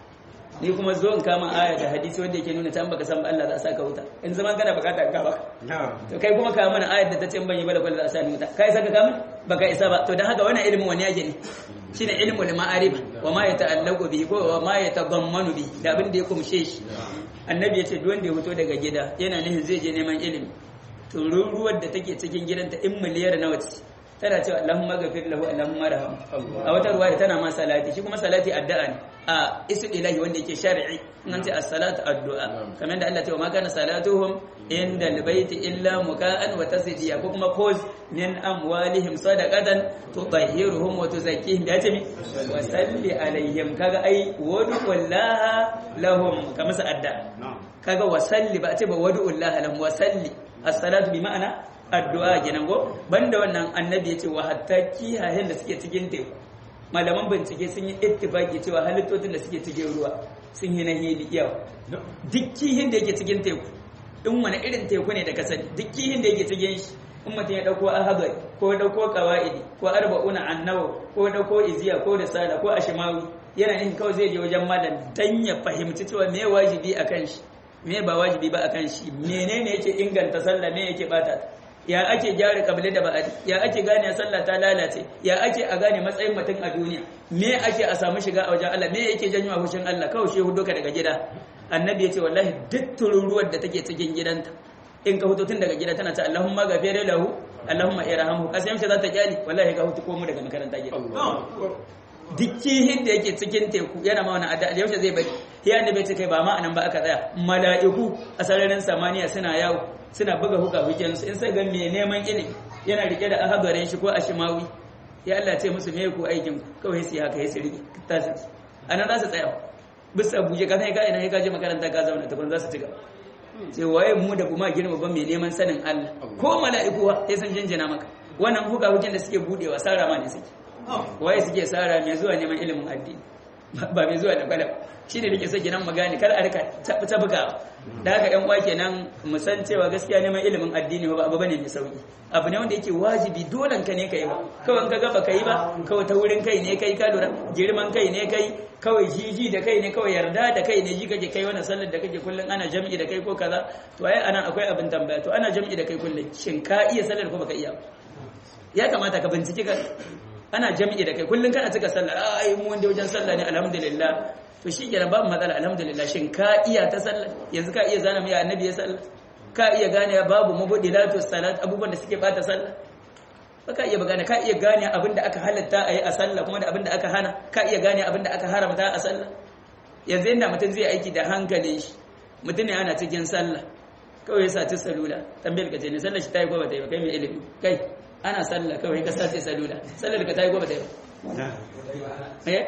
ni kuma zo in kama aya da hadisi wanda yake nuna tan baka san ba Allah za sa ka wuta in zaman kana bukata ka baka to kai kuma ka mana ayar da ta ce ban yi bala fada za sa ni wuta kai saka ka mun baka isa ba to dan haka wannan ilimin wani yake ne shine ilmul ma'arif wa ma yata'allaqu bihi ko wa ma yatadammanu bihi da abin da ya kumshe shi annabi ya ce duk wanda ya fito daga gida yana nufin zai je neman ilimi to ruruwar da take cikin gidanta in miliyar nawa ce tana cewa Allahumma ghafir lahu Allahumma raham a wata ruwaya tana ma salati shi kuma salati addu'a ne a isu ilahi wanda yake shar'i in an ce as-salatu addu'a kamar da Allah ya ce wa ma kana salatuhum inda albayti illa muka'an wa tasdiya ko kuma khuz min amwalihim sadaqatan tutahhiruhum wa tuzakkihim da ce mi wa salli alaihim kaga ai wadullaha lahum kamar sa adda kaga wa salli ba ce ba wadullaha lahum wa salli as-salatu bi ma'ana addu'a kenan go banda wannan annabi ya ce wa hatta kiyayen da suke cikin teku malaman bincike sun yi ittifaki cewa halittocin da suke cikin ruwa sun yi na hili yawa duk kihin da yake cikin teku in wani irin teku ne da ka sani duk kihin da yake cikin shi in mutum ya dauko ahadar ko ya dauko qawaidi ko arba'una annawa ko ya dauko iziya ko risala ko ashmawi yana yin kawai zai je wajen malam dan ya fahimci cewa me wajibi akan shi me ba wajibi ba akan shi menene yake inganta sallah me yake bata ta ya ake gyara kabile da ba'adi ya ake gane sallah ta lalace ya ake a gane matsayin mutum a duniya me ake a samu shiga a wajen Allah me yake janyo a hushin Allah kawai shi hudu ka daga gida annabi ya ce wallahi duk tururuwar da take cikin gidanta in ka hutu tun daga gida tana ta Allahumma ghafir lahu Allahumma irhamhu kasan shi za ta kyali wallahi ka hutu ko mu daga makaranta gida duk kihin da yake cikin teku yana ma wani adda yaushe zai bari ya annabi ce kai ba ma anan ba aka tsaya mala'iku a sararin samaniya suna yawo suna buga huka hukensu in sai ga mai neman ilimi yana rike da ahadarin shi ko ashimawi ya Allah ce musu me ku aikin kawai su haka ya su rike tasu anan za su tsaya bisa buje ka sai ka ina ka je makaranta ka zauna tukun za su ci gaba sai waye mu da kuma girma ban mai neman sanin Allah ko mala'iku sai sun jinjina maka wannan huka huken da suke budewa sara ma ne suke waye suke sara mai zuwa neman ilimin addini ba mai zuwa da kwalab shi ne nake so kenan magani kar a rika ta buga da haka yan uwa kenan mu san cewa gaskiya neman ilimin addini ba abu bane mai sauki abu ne wanda yake wajibi dole ka ne kai ba kawai ka gaba kai ba kawai ta wurin kai ne kai ka lura girman kai ne kai kawai jiji da kai ne kawai yarda da kai ne ji kake kai wannan sallar da kake kullun ana jam'i da kai ko kaza to ai anan akwai abin tambaya to ana jam'i da kai kullun shin ka iya sallar ko baka iya ya kamata ka bincike ka ana jam'i da kai kullun kana cika sallah ai mu wanda wajen sallah ne alhamdulillah to shi kenan babu matsala alhamdulillah shin ka iya ta sallah yanzu ka iya zana mai annabi ya sallah ka iya gane babu mubdilatu salat abubuwan da suke bata sallah baka iya gane ka iya gane abinda aka halatta a yi a sallah kuma da abinda aka hana ka iya gane abinda aka haramta a sallah yanzu inda mutum zai aiki da hankali shi mutum ne ana cikin sallah kawai ya saci salula tambayar ka ce ne sallah shi ta yi ko ba ta yi ba kai mai ilimi kai ana sallah kawai ka sace salula sallar ka ta yi ko ba ta yi ba eh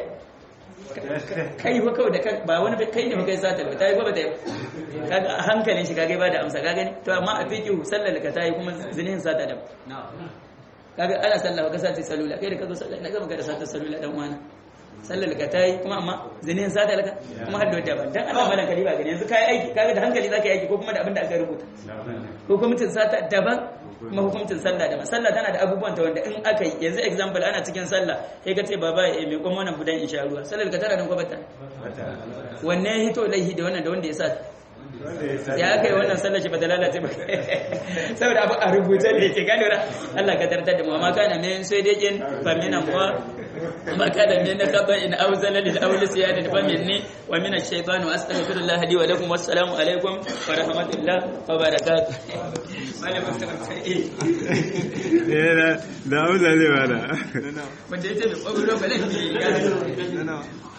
kai ba kawai da ba wani kai ne ba kai sata ba ta yi ko ba ta yi ba kaga a hankalin shi kaga ba da amsa ka gani to amma a fiqhu sallar ka ta yi kuma zinin sata da kaga ana sallah ba ka sace salula kai da ka zo sallah na gaba ka da sata salula dan wani sallar ka ta yi kuma amma zinin sata laka kuma har da wata ba dan Allah malan kaliba gani yanzu kai aiki kaga da hankali zaka yi aiki ko kuma da abin da aka rubuta hukumcin sata daban kuma hukuncin sallah daban sallah tana da abubuwan ta wanda in aka yi yanzu example ana cikin sallah sai ka ce baba ya mai kuma wannan budan insha Allah sallar ka tana da kwabata wanne ya hito laihi da wannan da wanda ya sa ya aka yi wannan sallar shi ba ta lalace ba saboda abu a rubuce ne ke gano ra Allah ka tartar da mu amma kana min sai dai kin fa min amwa ما كان من خطأ أو زلل أو نسيان فمني ومن الشيطان وأستغفر الله لي ولكم والسلام عليكم ورحمة الله وبركاته da amsa zai bada wanda ya ce da ƙwaƙwalwa ba laifi